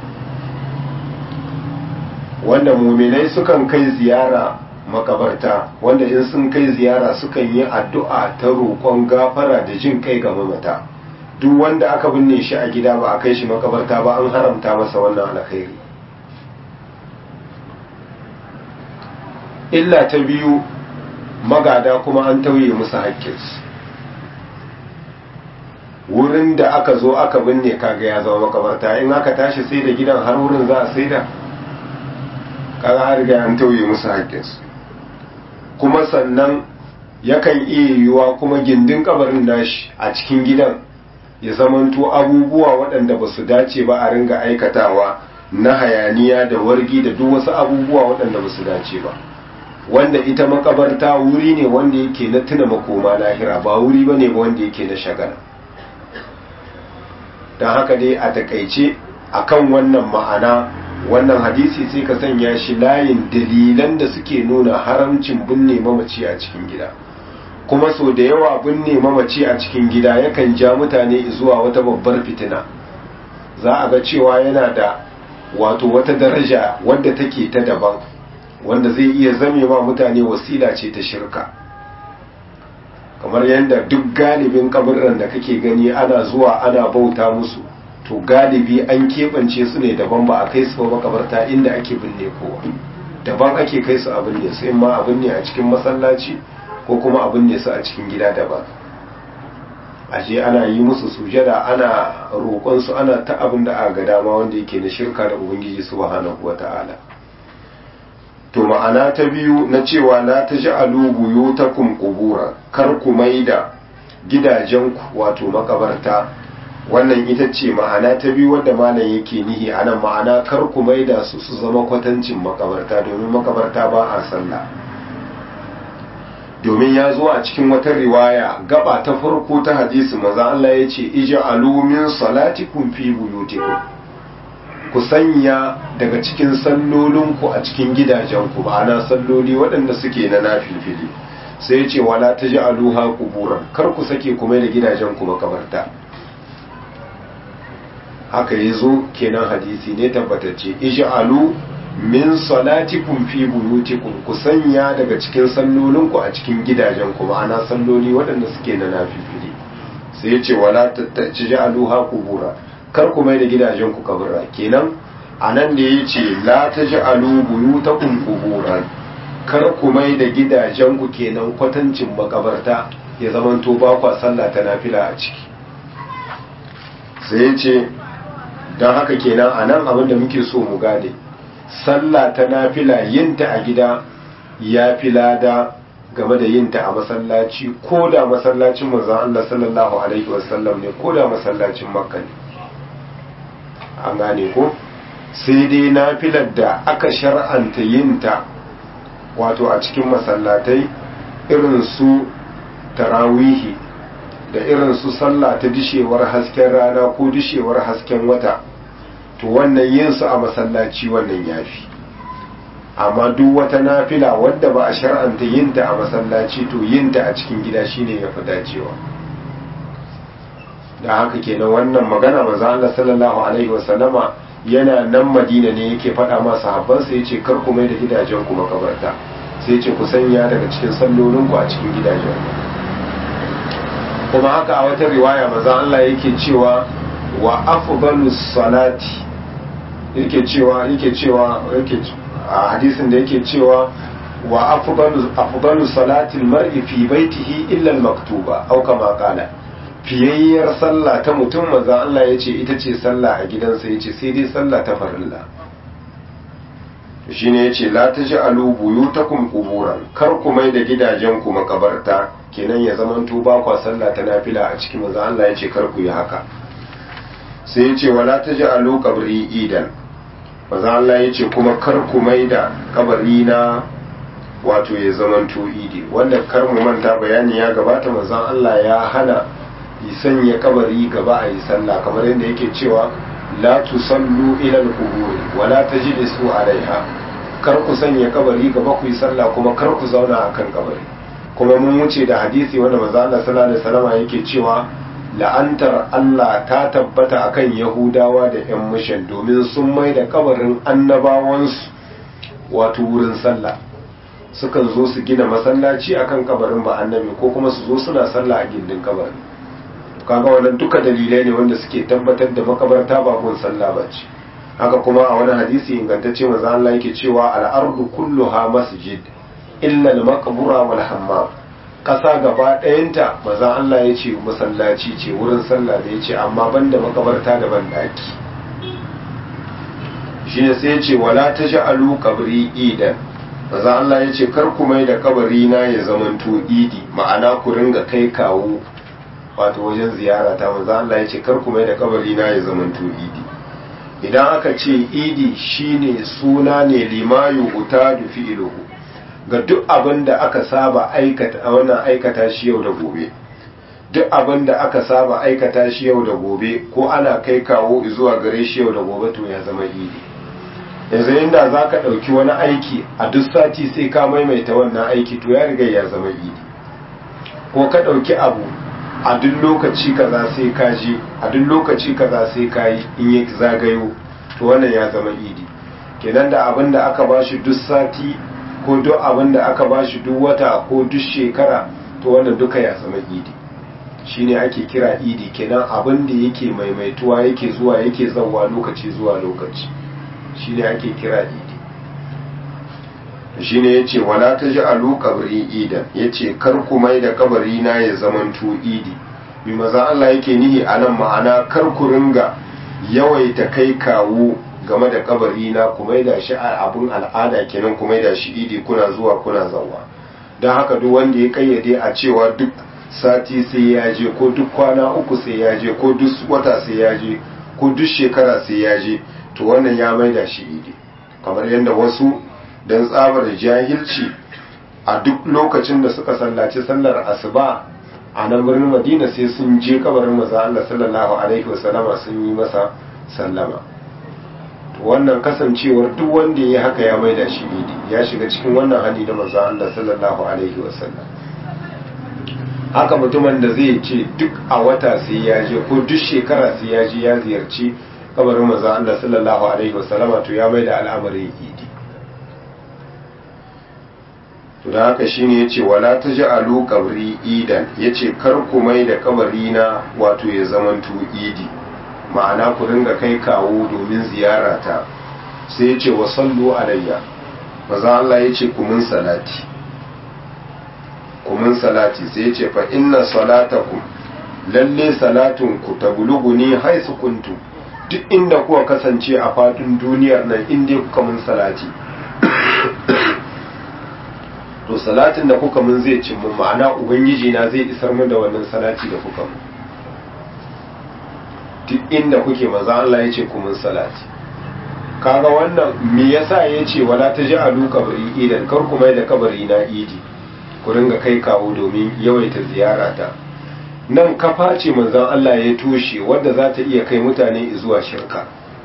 wanda muminai sukan kai ziyara makabarta wanda in sun kai ziyara sukan yi addu'a ta roƙon gafara da jin kai ga mamata duk wanda aka binne shi a gida ba a kai shi makabarta ba an haramta masa wannan alkhairi illa ta biyu magada kuma an tauye musu haƙƙinsu wurin da aka zo aka binne kaga ya zama makabarta in aka tashi sai da gidan har wurin za a sai da kaga har ga an tauye musu haƙƙinsu kuma sannan yakan iya yiwuwa kuma gindin kabarin nashi a cikin gidan ya zamanto abubuwa waɗanda ba su dace ba a ringa aikatawa na hayaniya da wargi da duk wasu abubuwa waɗanda ba su dace ba wanda ita makabarta wuri ne wanda yake na tuna makoma lahira ba wuri ba ne ba wanda yake na shagala don haka dai a takaice akan wannan ma'ana wannan hadisi sai ka sanya shi layin dalilan da suke nuna haramcin binne mamaci a cikin gida kuma so da yawa binne mamaci a cikin gida yakan ja mutane zuwa wata babbar fitina za a ga cewa yana da wato wata daraja wadda take ta daban wanda zai iya zame wa mutane wasila ce ta shirka kamar yadda duk galibin kaburran da kake gani ana zuwa ana bauta musu to galibi an keɓance su ne daban ba a kai su ba makabarta inda ake binne kowa daban ake kai su a binne su in ma a binne a cikin masallaci ko kuma a binne su a cikin gida daban ashe ana yi musu sujada ana roƙon su ana ta abin da aka ga dama wanda yake na shirka da ubangiji subhanahu wata'ala to ma'ana ta biyu na cewa la taj'alu buyutakum qubura kar ku maida gidajenku wato makabarta wannan ita ce ma'ana ta biyu wadda malam yake nihi anan ma'ana kar ku maida su su zama kwatancin makabarta domin makabarta ba a sallah domin ya zo a cikin wata riwaya gaba ta farko ta hadisi maza Allah ya ce ij'alu min salatikum fi buyutikum ku sanya daga cikin sallolinku a cikin gidajenku ma'ana salloli waɗanda suke na nafilfili sai ya ce wala taj'aluha quburan kar ku sake kuma da gidajenku makabarta haka ya zo kenan hadisi ne tabbatacce ij'alu min salatikum fi buyutikum ku sanya daga cikin sallolinku a cikin gidajenku ma'ana salloli waɗanda suke na nafifili sai ya ce wala taj'aluha qubura kar ku mai da gidajenku kaburra kenan anan da ya ce la taj'alu buyutakum quburan kar ku mai da gidajenku kenan kwatancin makabarta ya zamanto ba kwa sallah ta nafila a ciki sai ya ce don haka kenan a nan abinda muke so mu gane sallah ta nafila yinta a gida ya fi lada game da yinta a masallaci ko da masallacin manzon Allah sallallahu alaihi wasallam ne ko da masallacin makka ne an gane ko sai dai nafilar da aka shar'anta yinta wato a cikin masallatai irin su tarawihi da irin su sallah ta dishewar hasken rana ko dishewar hasken wata to wannan yin su a masallaci wannan yafi amma duk wata nafila wadda ba a shar'anta yinta a masallaci to yinta a cikin gida shine yafi dacewa da haka kenan wannan magana manzo Allah sallallahu alaihi wasallama yana nan Madina ne yake faɗa ma sahabbansa yace kar ku mai da gidajen ku makabarta sai yace ku sanya daga cikin sallolin ku a cikin gidajen kuma haka a wata riwaya maza Allah yake cewa wa afdalus salati yake cewa yake cewa yake a hadisin da yake cewa wa afdalu afdalu salati almar'i fi baitihi illa almaktuba aw kama qala fiyayyar sallah ta mutum maza Allah yace ita ce sallah a gidansa yace sai dai sallah ta farilla shine yace la taj'alu buyutakum quburan kar ku mai da gidajen ku makabarta kenan ya zamanto ba kwa sallah ta nafila a cikin maza Allah yace kar ku yi haka sai yace wala taj'alu qabri idan maza Allah ya ce kuma kar ku mai da kabari na wato ya zamanto idi wanda kar mu manta bayani ya gabata manzon Allah ya hana yi sanya kabari gaba a yi sallah kamar yadda yake cewa la tusallu ila al-qubur wa la tajlisu alaiha kar ku sanya kabari gaba ku yi sallah kuma kar ku zauna akan kabari kuma mun wuce da hadisi wanda manzon Allah sallallahu alaihi wasallam yake cewa la'antar Allah ta tabbata akan Yahudawa da 'yan mishan domin sun mai da kabarin annabawansu wato wurin sallah sukan zo su gina masallaci akan kabarin ba annabi ko kuma su zo suna sallah a gindin kabarin kaga wannan duka dalilai ne wanda suke tabbatar da makabarta ba gun sallah ba ce haka kuma a wani hadisi ingantacce manzo Allah yake cewa al-ardu kulluha masjid illa al-maqbura wal hammam ƙasa gaba ɗayanta maza Allah ya ce masallaci ce wurin sallah da ya ce amma banda makabarta da banɗaki shi ne sai ya ce wala ta sha'alu kabri idan maza Allah ya ce kar ku mai da kabari na ya zamanto idi ma'ana ku ringa kai kawo wato wajen ziyara ta maza Allah ya ce kar ku mai da kabari na ya zamanto idi idan aka ce idi shine suna ne limayu utadu fi'iluhu ga duk abin da aka saba aikata a wannan aikata shi yau da gobe duk abin da aka saba aikata shi yau da gobe ko ana kai kawo zuwa gare shi yau da gobe to ya zama idi yanzu inda za ka ɗauki wani aiki a duk sati sai ka maimaita wannan aiki to ya riga ya zama idi ko ka ɗauki abu a duk lokaci kaza sai ka je a duk lokaci kaza sai ka yi in yi zagayo to wannan ya zama idi kenan da abin da aka bashi duk sati ko duk abin da aka bashi duk wata ko duk shekara to wannan duka ya zama idi shine ake kira idi kenan abin da yake maimaituwa yake zuwa yake zauwa lokaci zuwa lokaci shine ake kira idi shine yace wala taj'alu qabri idan yace kar ku mai da kabari na ya zamanto idi bi maza Allah yake nihi anan ma'ana kar ku ringa yawaita kai kawo game da kabari na ku maida shi abun al'ada kenan ku maida shi idi kuna zuwa kuna zawa don haka duk wanda ya kayyade a cewa duk sati sai ya je ko duk kwana uku sai ya je ko duk wata sai ya je ko duk shekara sai ya je to wannan ya maida shi idi kamar yadda wasu don tsabar jahilci a duk lokacin da suka sallaci sallar asuba a nan birnin madina sai sun je kabarin maza Allah sallallahu alaihi wasallama sun yi masa sallama wannan kasancewar duk wanda ya haka ya maida shi idi ya shiga cikin wannan hali da manzon Allah sallallahu alaihi wasallam haka mutumin da zai ce duk a wata sai ya je ko duk shekara sai ya je ya ziyarci kabarin manzon Allah sallallahu alaihi wasallama to ya maida al'amarin idi to da haka shine yace wala taj'alu qabri idan yace kar ku mai da kabari na wato ya zamanto idi ma'ana ku ringa kai kawo domin ziyara ta sai yace wa sallu alayya maza Allah yace ku mun salati ku mun salati sai yace fa inna salatakum lalle salatun ku tablughuni haisu kuntu duk inda kuka kasance a fadin duniyar nan inda kuka mun salati to salatin da kuka mun zai cin mun ma'ana ubangiji na zai isar mun da wannan salati da kuka mun duk inda kuke maza Allah ya ce ku mun salati kaga wannan me yasa ya ce wala ta ji alu kabari idan kar ku mai da kabari na idi ku ringa kai kawo domin yawaita ziyara ta nan kafa ce manzon Allah ya toshe wadda za ta iya kai mutane zuwa shirka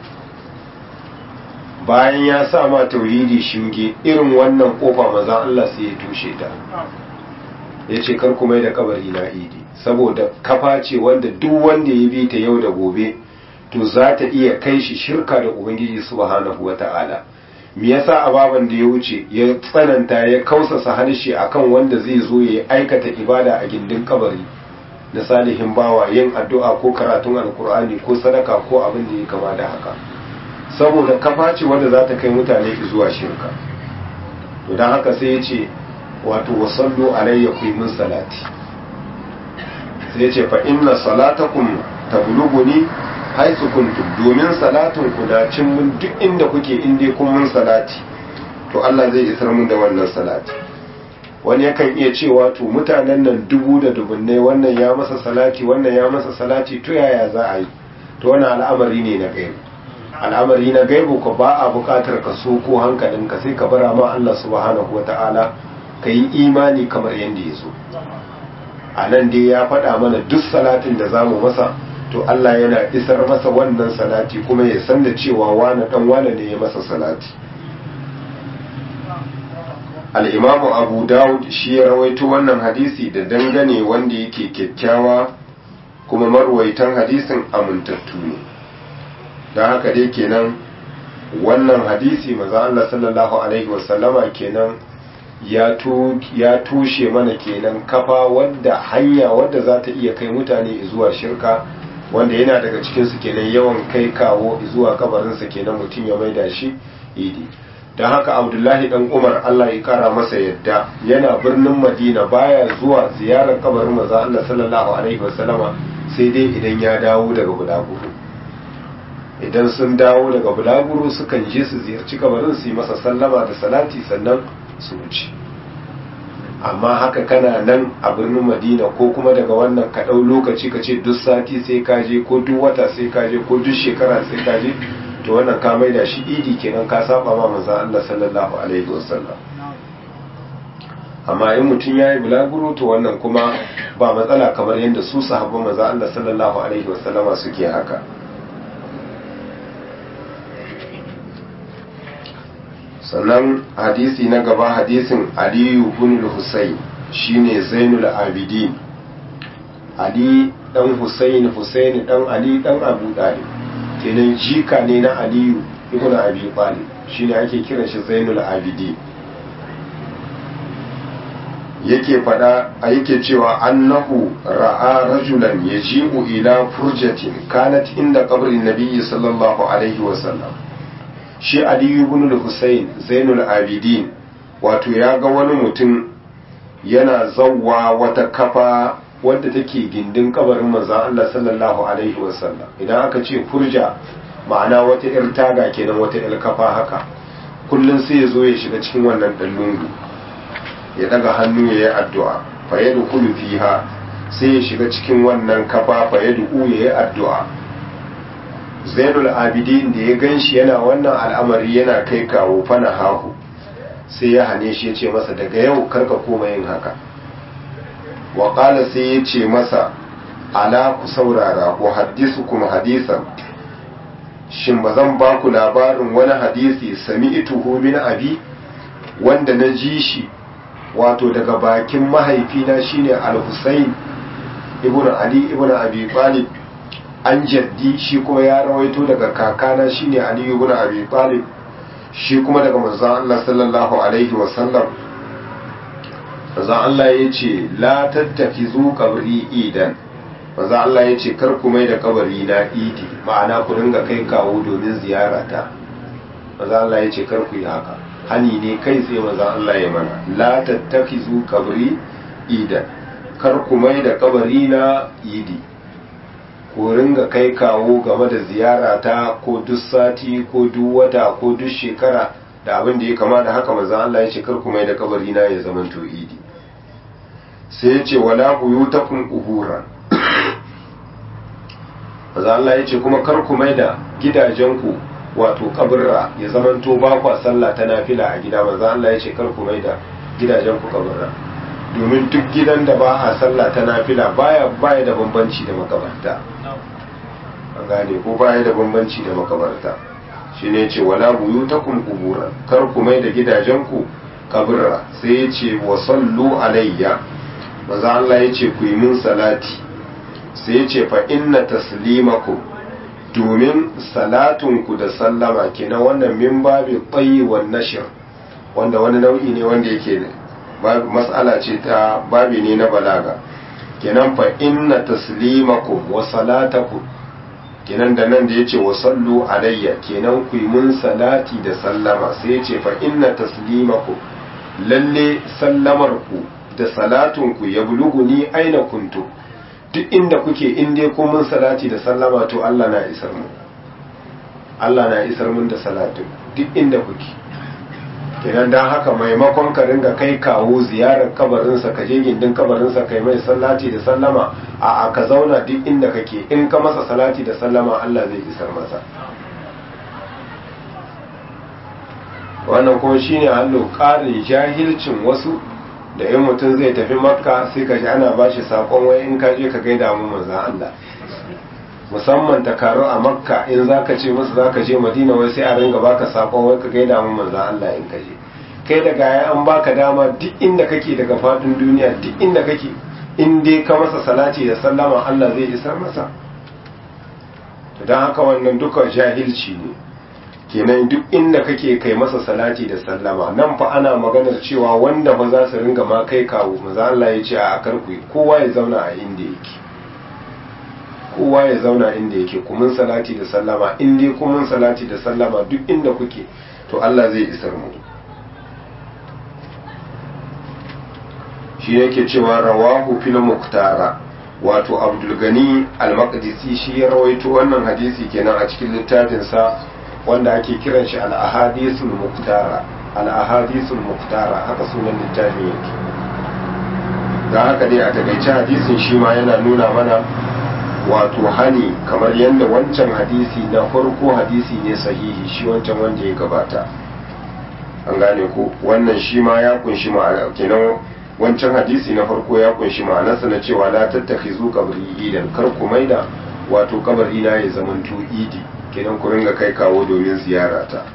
bayan ya sa ma tauhidi shinge irin wannan kofa manzon Allah sai ya toshe ta ya ce kar ku mai da kabari na idi saboda kafa ce wanda duk wanda ya bi ta yau da gobe to za ta iya kai shi shirka da ubangiji subhanahu wata'ala me yasa ababan da ya wuce ya tsananta ya kausasa harshe akan wanda zai zo ya aikata ibada a gindin kabari da salihin bawa yin addu'a ko karatun alkur'ani ko sadaka ko abin da ya kama da haka saboda kafa ce wanda za ta kai mutane zuwa shirka to don haka sai ya ce wato wasallu alayya ku min salati sai ya ce fa inna salatakum tablughuni haythu kuntum domin salatun ku da cin mun duk inda kuke inda kun mun salati to Allah zai isar mun da wannan salati wani yakan iya cewa to mutanen nan dubu da dubunnai wannan ya masa salati wannan ya masa salati to yaya za a yi to wannan al'amari ne na gaibu al'amari na gaibu ko ba a buƙatar ka so ko hankalinka sai ka bara ma Allah subhanahu wata'ala ka yi imani kamar yadda ya so a nan dai ya faɗa mana duk salatin da za mu masa to Allah yana isar masa wannan salati kuma ya san da cewa wane dan wane ne ya masa salati al'imamu abu dawud shi ya rawaito wannan hadisi da dangane wanda yake kyakkyawa kuma marwaitan hadisin amintattu ne don haka dai kenan wannan hadisi maza Allah sallallahu Alaihi wasallama kenan ya tushe mana kenan kafa wadda hanya wadda za ta iya kai mutane zuwa shirka wanda yana daga cikinsu kenan yawan kai kawo zuwa kabarinsa kenan mutum ya maida shi idi don haka abdullahi dan umar allah ya kara masa yadda yana birnin madina baya zuwa ziyarar kabarin maza allah sallallahu alaihi wasallama sai dai idan ya dawo daga bulaguro idan sun dawo daga bulaguro sukan je su ziyarci kabarin su yi masa sallama da salati sannan su wuce amma haka kana nan a birnin madina ko kuma daga wannan ka ɗau lokaci ka ce duk sati sai ka je ko duk wata sai ka je ko duk shekara sai ka je to wannan ka maida shi idi kenan ka saba ma manzon Allah sallallahu alaihi wasallam amma in mutum yayi bulaguro to wannan kuma ba matsala kamar yadda su sahabban manzon Allah sallallahu alaihi wasallama suke haka sannan hadisi na gaba hadisin aliyu bin husayn shine zainul abidin ali dan husayn husayn dan ali dan abu dalib kenan jika ne na aliyu ibn abi talib shine ake kiran shi zainul abidin yake fada a yake cewa annahu ra'a rajulan yaji'u ila furjatin kanat inda qabrin nabiyyi sallallahu alaihi wasallam shi aliyu ibn al-husayn zainul abidin wato ya ga wani mutum yana zawwa wata kafa wadda take gindin kabarin manzon Allah sallallahu alaihi wasallam idan aka ce furja ma'ana wata yar taga kenan wata yar kafa haka kullun sai ya zo ya shiga cikin wannan dan lungu ya daga hannu ya yi addu'a fa yadkhulu fiha sai ya shiga cikin wannan kafa fa yad'u ya yi addu'a zainul abidin da ya gan shi yana wannan al'amari yana kai kawo fana hahu sai ya hane shi ya ce masa daga yau karka koma yin haka waƙala sai ya ce masa ala ku saurara ko hadisu kuma hadisan shin ba zan ba ku labarin wani hadisi sami ituhu min abi wanda na ji shi wato daga bakin mahaifina shine al-husayn ibn ali ibn abi talib an jaddi shi kuma ya rawaito daga kakana shine Ali ibn Abi Talib shi kuma daga manzon Allah sallallahu alaihi wa sallam manzon Allah yace la tattakizu qabri idan manzon Allah yace kar ku mai da kabari na idi ma'ana ku dinga kai kawo domin ziyarata manzon Allah yace kar ku yi haka hani ne kai sai manzon Allah ya mana la tattakizu qabri idan kar ku mai da kabari na idi ko ringa kai kawo game da ziyara ta ko duk sati ko duk wata ko duk shekara da abin da ya kama da haka manzon Allah ya ce kar ku mai da kabari na ya zama to idi sai ya ce wala buyutakum quburan manzon Allah ya ce kuma kar ku mai da gidajenku wato kaburra ya zama to ba kwa sallah ta nafila a gida manzon Allah ya ce kar ku mai da gidajenku kaburra domin duk gidan da ba a sallah ta nafila baya baya da bambanci da makabarta an gane ko baya da bambanci da makabarta shine ce wala buyutakum quburan kar ku mai da gidajenku kabura sai ya ce wa sallu alayya maza Allah ya ce ku yi min salati sai ya ce fa inna taslimakum domin salatunku da sallama kenan wannan min babi tsayi wa nashir wanda wani nau'i ne wanda yake ne mas'ala ce ta babi ne na balaga kenan fa inna taslimakum wa salatakum kenan da nan da yace wa sallu alayya kenan ku yi mun salati da sallama sai yace fa inna taslimakum lalle sallamar ku da salatun ku ya buluguni aina kuntu duk inda kuke in dai ku mun salati da sallama to Allah na isar mu Allah na isar mun da salatin duk inda kuke kenan dan haka maimakon ka ringa kai kawo ziyarar kabarinsa ka je gindin kabarinsa kai mai salati da sallama a ka zauna duk inda kake in ka masa salati da sallama Allah zai isar masa wannan kuma shine hallo ƙarin jahilcin wasu da in mutum zai tafi makka sai ka ji ana bashi sakon wai in ka je ka gaida mu manzon Allah musamman takaru a makka in zaka ce musu zaka je madina wai sai a ringa baka sakon wai ka gaida mu manzon Allah in ka je kai da gaya an baka dama duk inda kake daga fadin duniya duk inda kake in dai ka masa salati da sallama Allah zai isar masa don haka wannan duka jahilci ne kenan duk inda kake kai masa salati da sallama nan fa ana maganar cewa wanda ba za su ringa ma kai kawo maza Allah ya ce a akar ku kowa ya zauna a inda yake kowa ya zauna inda yake kumin salati da sallama in dai kumin salati da sallama duk inda kuke to Allah zai isar mu shi yake cewa rawahu fil muktara wato abdul gani al-maqdisi shi ya rawaito wannan hadisi kenan a cikin littafinsa wanda ake kiran shi al-ahadithul muktara al-ahadithul muktara haka sunan littafin yake da haka dai a takaice hadisin shi ma yana nuna mana wato hani kamar yadda wancan hadisi na farko hadisi ne sahihi shi wancan wanda ya gabata an gane ko wannan shi ma ya kunshi ma'ana kenan wancan hadisi na farko ya kunshi ma'anarsa na cewa la tattakhizu qabri idan kar ku maida wato kabari na ya zamanto idi kenan ku ringa kai kawo domin ziyarata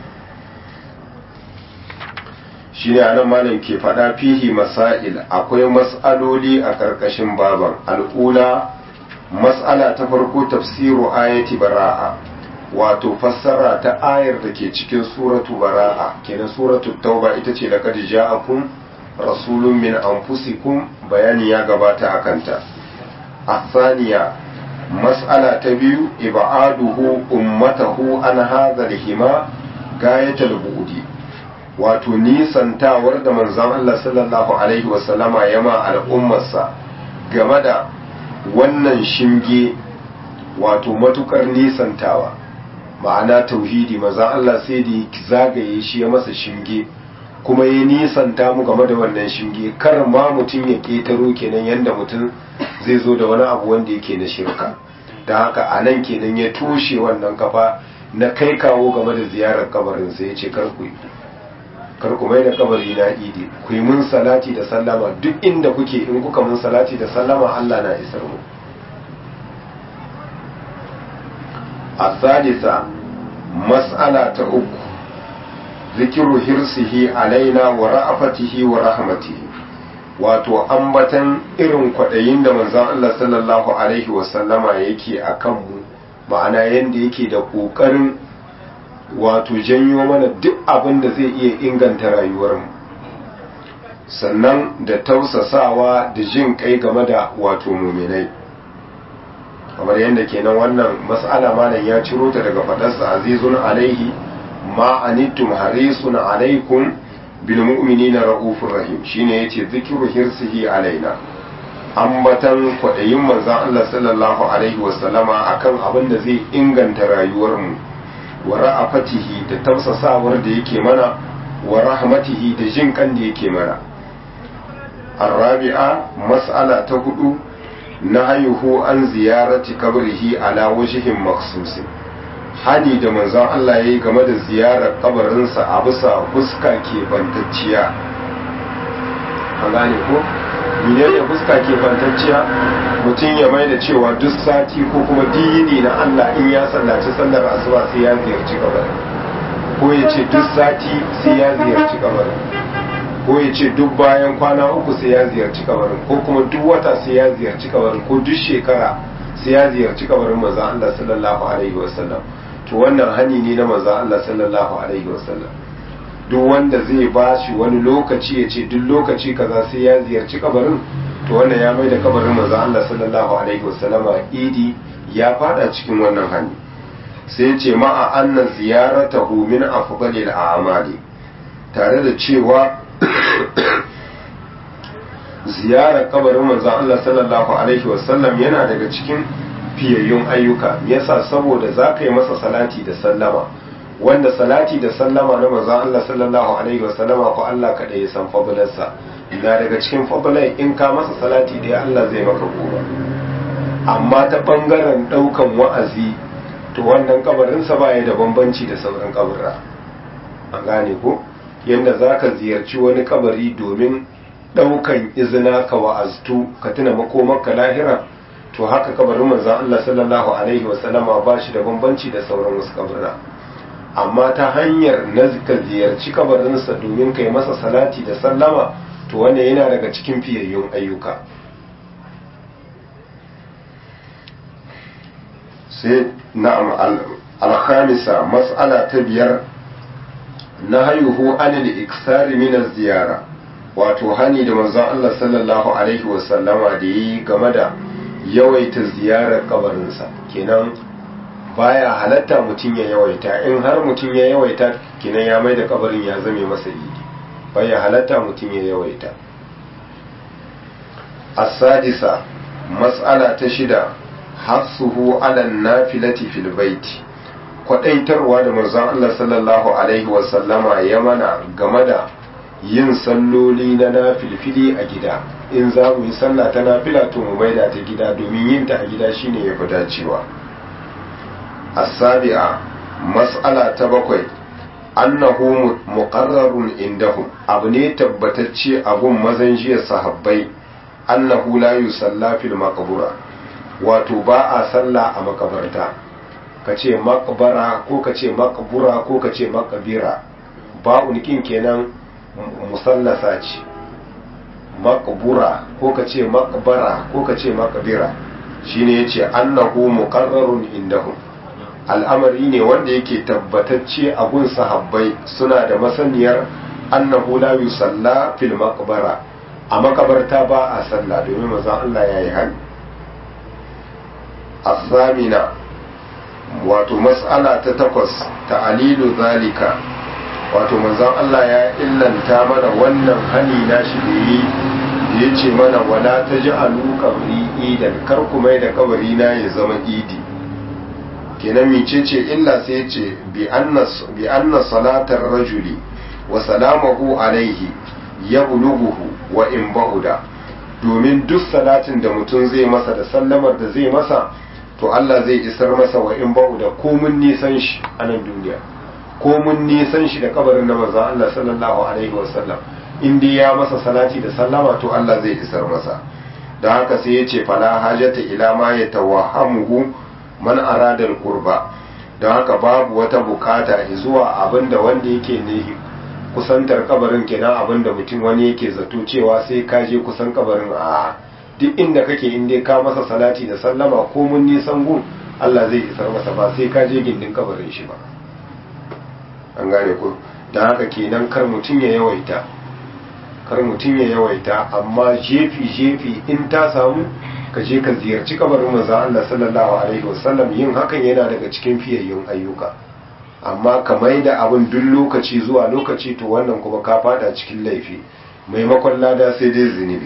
shine anan malam ke faɗa fihi masail akwai mas'aloli a ƙarƙashin baban al'ula mas'ala ta farko tafsiru ayati bara'a wato fassara ta ayar da ke cikin suratu bara'a kenan suratu tauba ita ce laqad ja'akum rasulun min anfusikum bayani ya gabata a kanta الثانية مسألة تبيو إبعاده أمته عن هذا الهما غاية البعد wato nisantawar da manzon Allah sallallahu alaihi wasallama ya ma al'ummarsa game da wannan shinge wato matukar nisantawa ma'ana tauhidi manzon Allah sai da zagaye shi ya masa shinge kuma ya nisanta mu game da wannan shinge kar ma mutum ya ketaro kenan yanda mutum zai zo da wani abu wanda yake na shirka da haka a nan kenan ya toshe wannan kafa na kai kawo game da ziyarar kabarin sai ya ce kar ku kar ku mai da kabari na idi ku yi mun salati da sallama duk inda kuke in kuka mun salati da sallama Allah na isar mu a sadisa mas'ala ta uku zikiru hirsihi alaina wa ra'afatihi wa rahmatihi wato ambatan irin kwaɗayin da manzon Allah sallallahu alaihi wasallama yake a kanmu ma'ana yadda yake da ƙoƙarin wato janyo mana duk abin da zai iya inganta rayuwarmu sannan da tausasawa da jin kai game da wato muminai kamar yadda kenan wannan mas'ala malam ya ciro ta daga faɗarsa azizun alaihi ma anittum harisun alaikum bil mu'minina ra'ufur rahim shine yace zikru hirsihi alaina ambatan kwadayin manzon Allah sallallahu alaihi wasallama akan abin da zai inganta rayuwar mu wa ra'afatihi da tausasawar da yake mana wa rahmatihi da jin kan da yake mana arabi'a mas'ala ta hudu nahayuhu an ziyarati kabrihi ala wajhin maksusin hani da manzon Allah ya yi game da ziyarar kabarinsa a bisa fuska ke bantacciya a gane ko mine ne fuska ke bantacciya mutum ya mai da cewa duk sati ko kuma dini na Allah in ya sallaci sallar asuba sai ya ziyarci kabarin ko ya ce duk sati sai ya ziyarci kabarin ko ya ce duk bayan kwana uku sai ya ziyarci kabarin ko kuma duk wata sai ya ziyarci kabarin ko duk shekara sai ya ziyarci kabarin manzon Allah sallallahu alaihi wasallam to wannan hani ne na manzon Allah sallallahu alaihi wasallam duk wanda zai ba shi wani lokaci ya ce duk lokaci kaza sai ya ziyarci kabarin to wannan ya mai da kabarin manzo Allah sallallahu alaihi wasallama idi ya fada cikin wannan hani sai ya ce ma'a anna ziyaratahu min afdalil a'mali tare da cewa ziyarar kabarin manzon Allah sallallahu alaihi wasallam yana daga cikin fiyayyun ayyuka yasa saboda za ka yi masa salati da sallama wanda salati da sallama na manzon Allah sallallahu alaihi wasallama ko Allah kada ya san fadlarsa na daga cikin fadlai in ka masa salati da Allah zai maka goma amma ta bangaren daukan wa'azi to wannan kabarinsa baya da bambanci da sauran kaburra an gane ko yanda zaka ziyarci wani kabari domin daukan izina ka wa'aztu ka tuna makomarka lahira to haka kabarin manzon Allah sallallahu alaihi wasallama ba shi da bambanci da sauran wasu kaburra amma ta hanyar na ka ziyarci kabarinsa domin kai masa salati da sallama to wannan yana daga cikin fiyayyun ayyuka sai na'am al-khamisa mas'ala ta biyar na hayuhu anil iksari min ziyara wato hani da manzon Allah sallallahu alaihi wasallama da yi game da yawaita ziyarar kabarinsa kenan baya halatta mutum ya yawaita in har mutum ya yawaita kenan ya mai da kabarin ya zame masa idi baya halatta mutum ya yawaita as-sadisa mas'ala ta shida hafsuhu ala nafilati fil baiti kwadaitarwa da manzon Allah sallallahu alaihi wasallama ya mana game da yin salloli na nafilfili a gida in za mu yi sallah ta nafila to mu maida ta gida domin yin ta a gida shine ya fi dacewa as-sabi'a mas'ala ta bakwai annahu muqarrarun indahum abu ne tabbatacce a gun mazan jiya sahabbai annahu la yusalla fil maqbura wato ba a sallah a makabarta ka ce makbara ko ka ce makbura ko ka ce makabira ba unikin kenan musallasa ce makbura ko ka ce makbara ko ka ce makabira shine yace annahu muqarrarun indahum al'amari ne wanda yake tabbatacce a gun sahabbai suna da masaniyar annahu la yusalla fil maqbara a makabarta ba a sallah domin manzon Allah yayi hani الثامنة wato mas'ala ta takwas ta'alilu zalika wato manzon Allah ya illanta mana wannan hani na shi da yi ya ce mana wala ta ji alu kabri idan kar ku mai da kabari na ya zama idi kenan mice ce illa sai ce bi anna salatar rajuli wa salamahu alaihi ya buluguhu wa in ba'uda domin duk salatin da mutum zai masa da sallamar da zai masa to Allah zai isar masa wa in ba'u da komun nisan shi a nan duniya komun nisan shi da kabarin na manzon Allah sallallahu alaihi wasallam in dai ya masa salati da sallama to Allah zai isar masa don haka sai ya ce fala hajata ila ma ya tawahhamuhu man arada qurba don haka babu wata bukata zuwa abinda wanda yake ne kusantar kabarin kenan abinda mutum wani yake zato cewa sai ka je kusan kabarin a duk inda kake in dai ka masa salati da sallama ko mun nisan gun Allah zai isar masa ba sai ka je gindin kabarin shi ba an gane ko don haka kenan kar mutum ya yawaita kar mutum ya yawaita amma jefi jefi in ta samu ka je ka ziyarci kabarin manzo Allah sallallahu alaihi wasallam yin hakan yana daga cikin fiyayyun ayyuka amma ka mai da abin duk lokaci zuwa lokaci to wannan kuma ka fada cikin laifi maimakon lada sai dai zunubi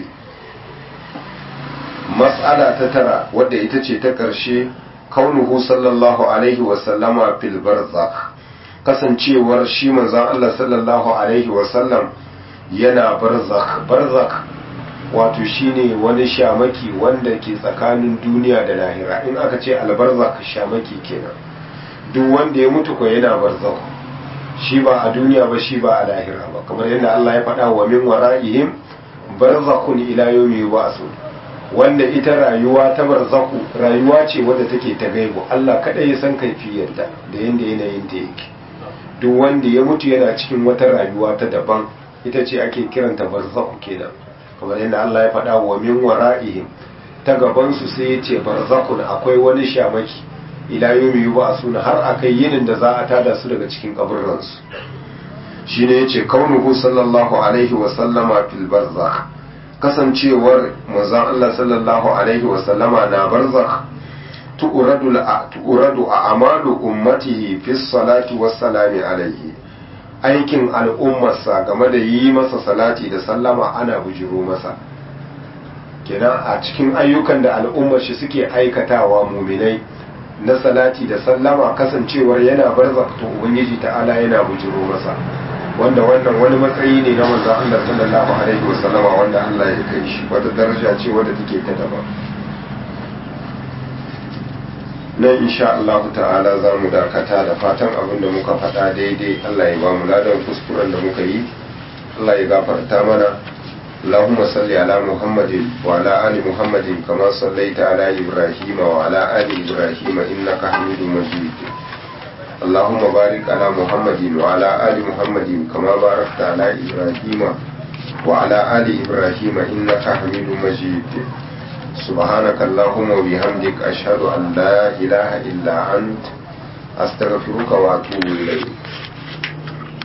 mas'ala ta tara wadda ita ce ta ƙarshe kaunuhu sallallahu alaihi wasallama fil barzakh kasancewar shi manzon Allah sallallahu alaihi wasallam yana barzakh barzakh wato shine wani shamaki wanda ke tsakanin duniya da lahira in aka ce albarzakh shamaki kenan duk wanda ya mutu ko yana barzakh shi ba a duniya ba shi ba a lahira ba kamar yadda Allah ya faɗa wa min wara'ihim barzakhun ila yawmi yub'asun wanda ita rayuwa ta barzaku rayuwa ce wadda take ta gaibu Allah kada ya san kaifiyarta da yanda yanayin ta yake duk wanda ya mutu yana cikin wata rayuwa ta daban ita ce ake kiranta barzaku kenan kamar yadda Allah ya faɗa wa min wara'ihim ta gaban su sai ya ce barzakun akwai wani shamaki ila yawmi yub'asun har akai yinin da za a tada su daga cikin kaburran su shine yace kaunuhu sallallahu alaihi wa sallama fil barzakh kasancewar manzon Allah sallallahu alaihi wasallama na barzakh tu'radu tu'radu a amalu ummatihi fi salati wassalami alaihi aikin al'ummarsa game da yi masa salati da sallama ana bujiro masa kenan a cikin ayyukan da al'ummar shi suke aikatawa muminai na salati da sallama kasancewar yana barzakto ubangiji ta'ala yana bujiro masa wanda wannan wani matsayi ne na manzon Allah sallallahu alaihi wasallama wanda Allah ya kai shi wata daraja ce wadda take ta daban nan insha Allah ta'ala za mu dakata da fatan abin da muka faɗa daidai Allah ya ba mu ladan kuskuren da muka yi Allah ya gafarta mana اللهم صل على محمد وعلى آل محمد كما صليت على إبراهيم وعلى آل إبراهيم إنك حميد مجيد اللهم بارك على محمد وعلى آل محمد كما باركت على إبراهيم وعلى آل إبراهيم إنك حميد مجيد سبحانك اللهم وبحمدك أشهد أن لا إله إلا أنت أستغفرك وأتوب إليك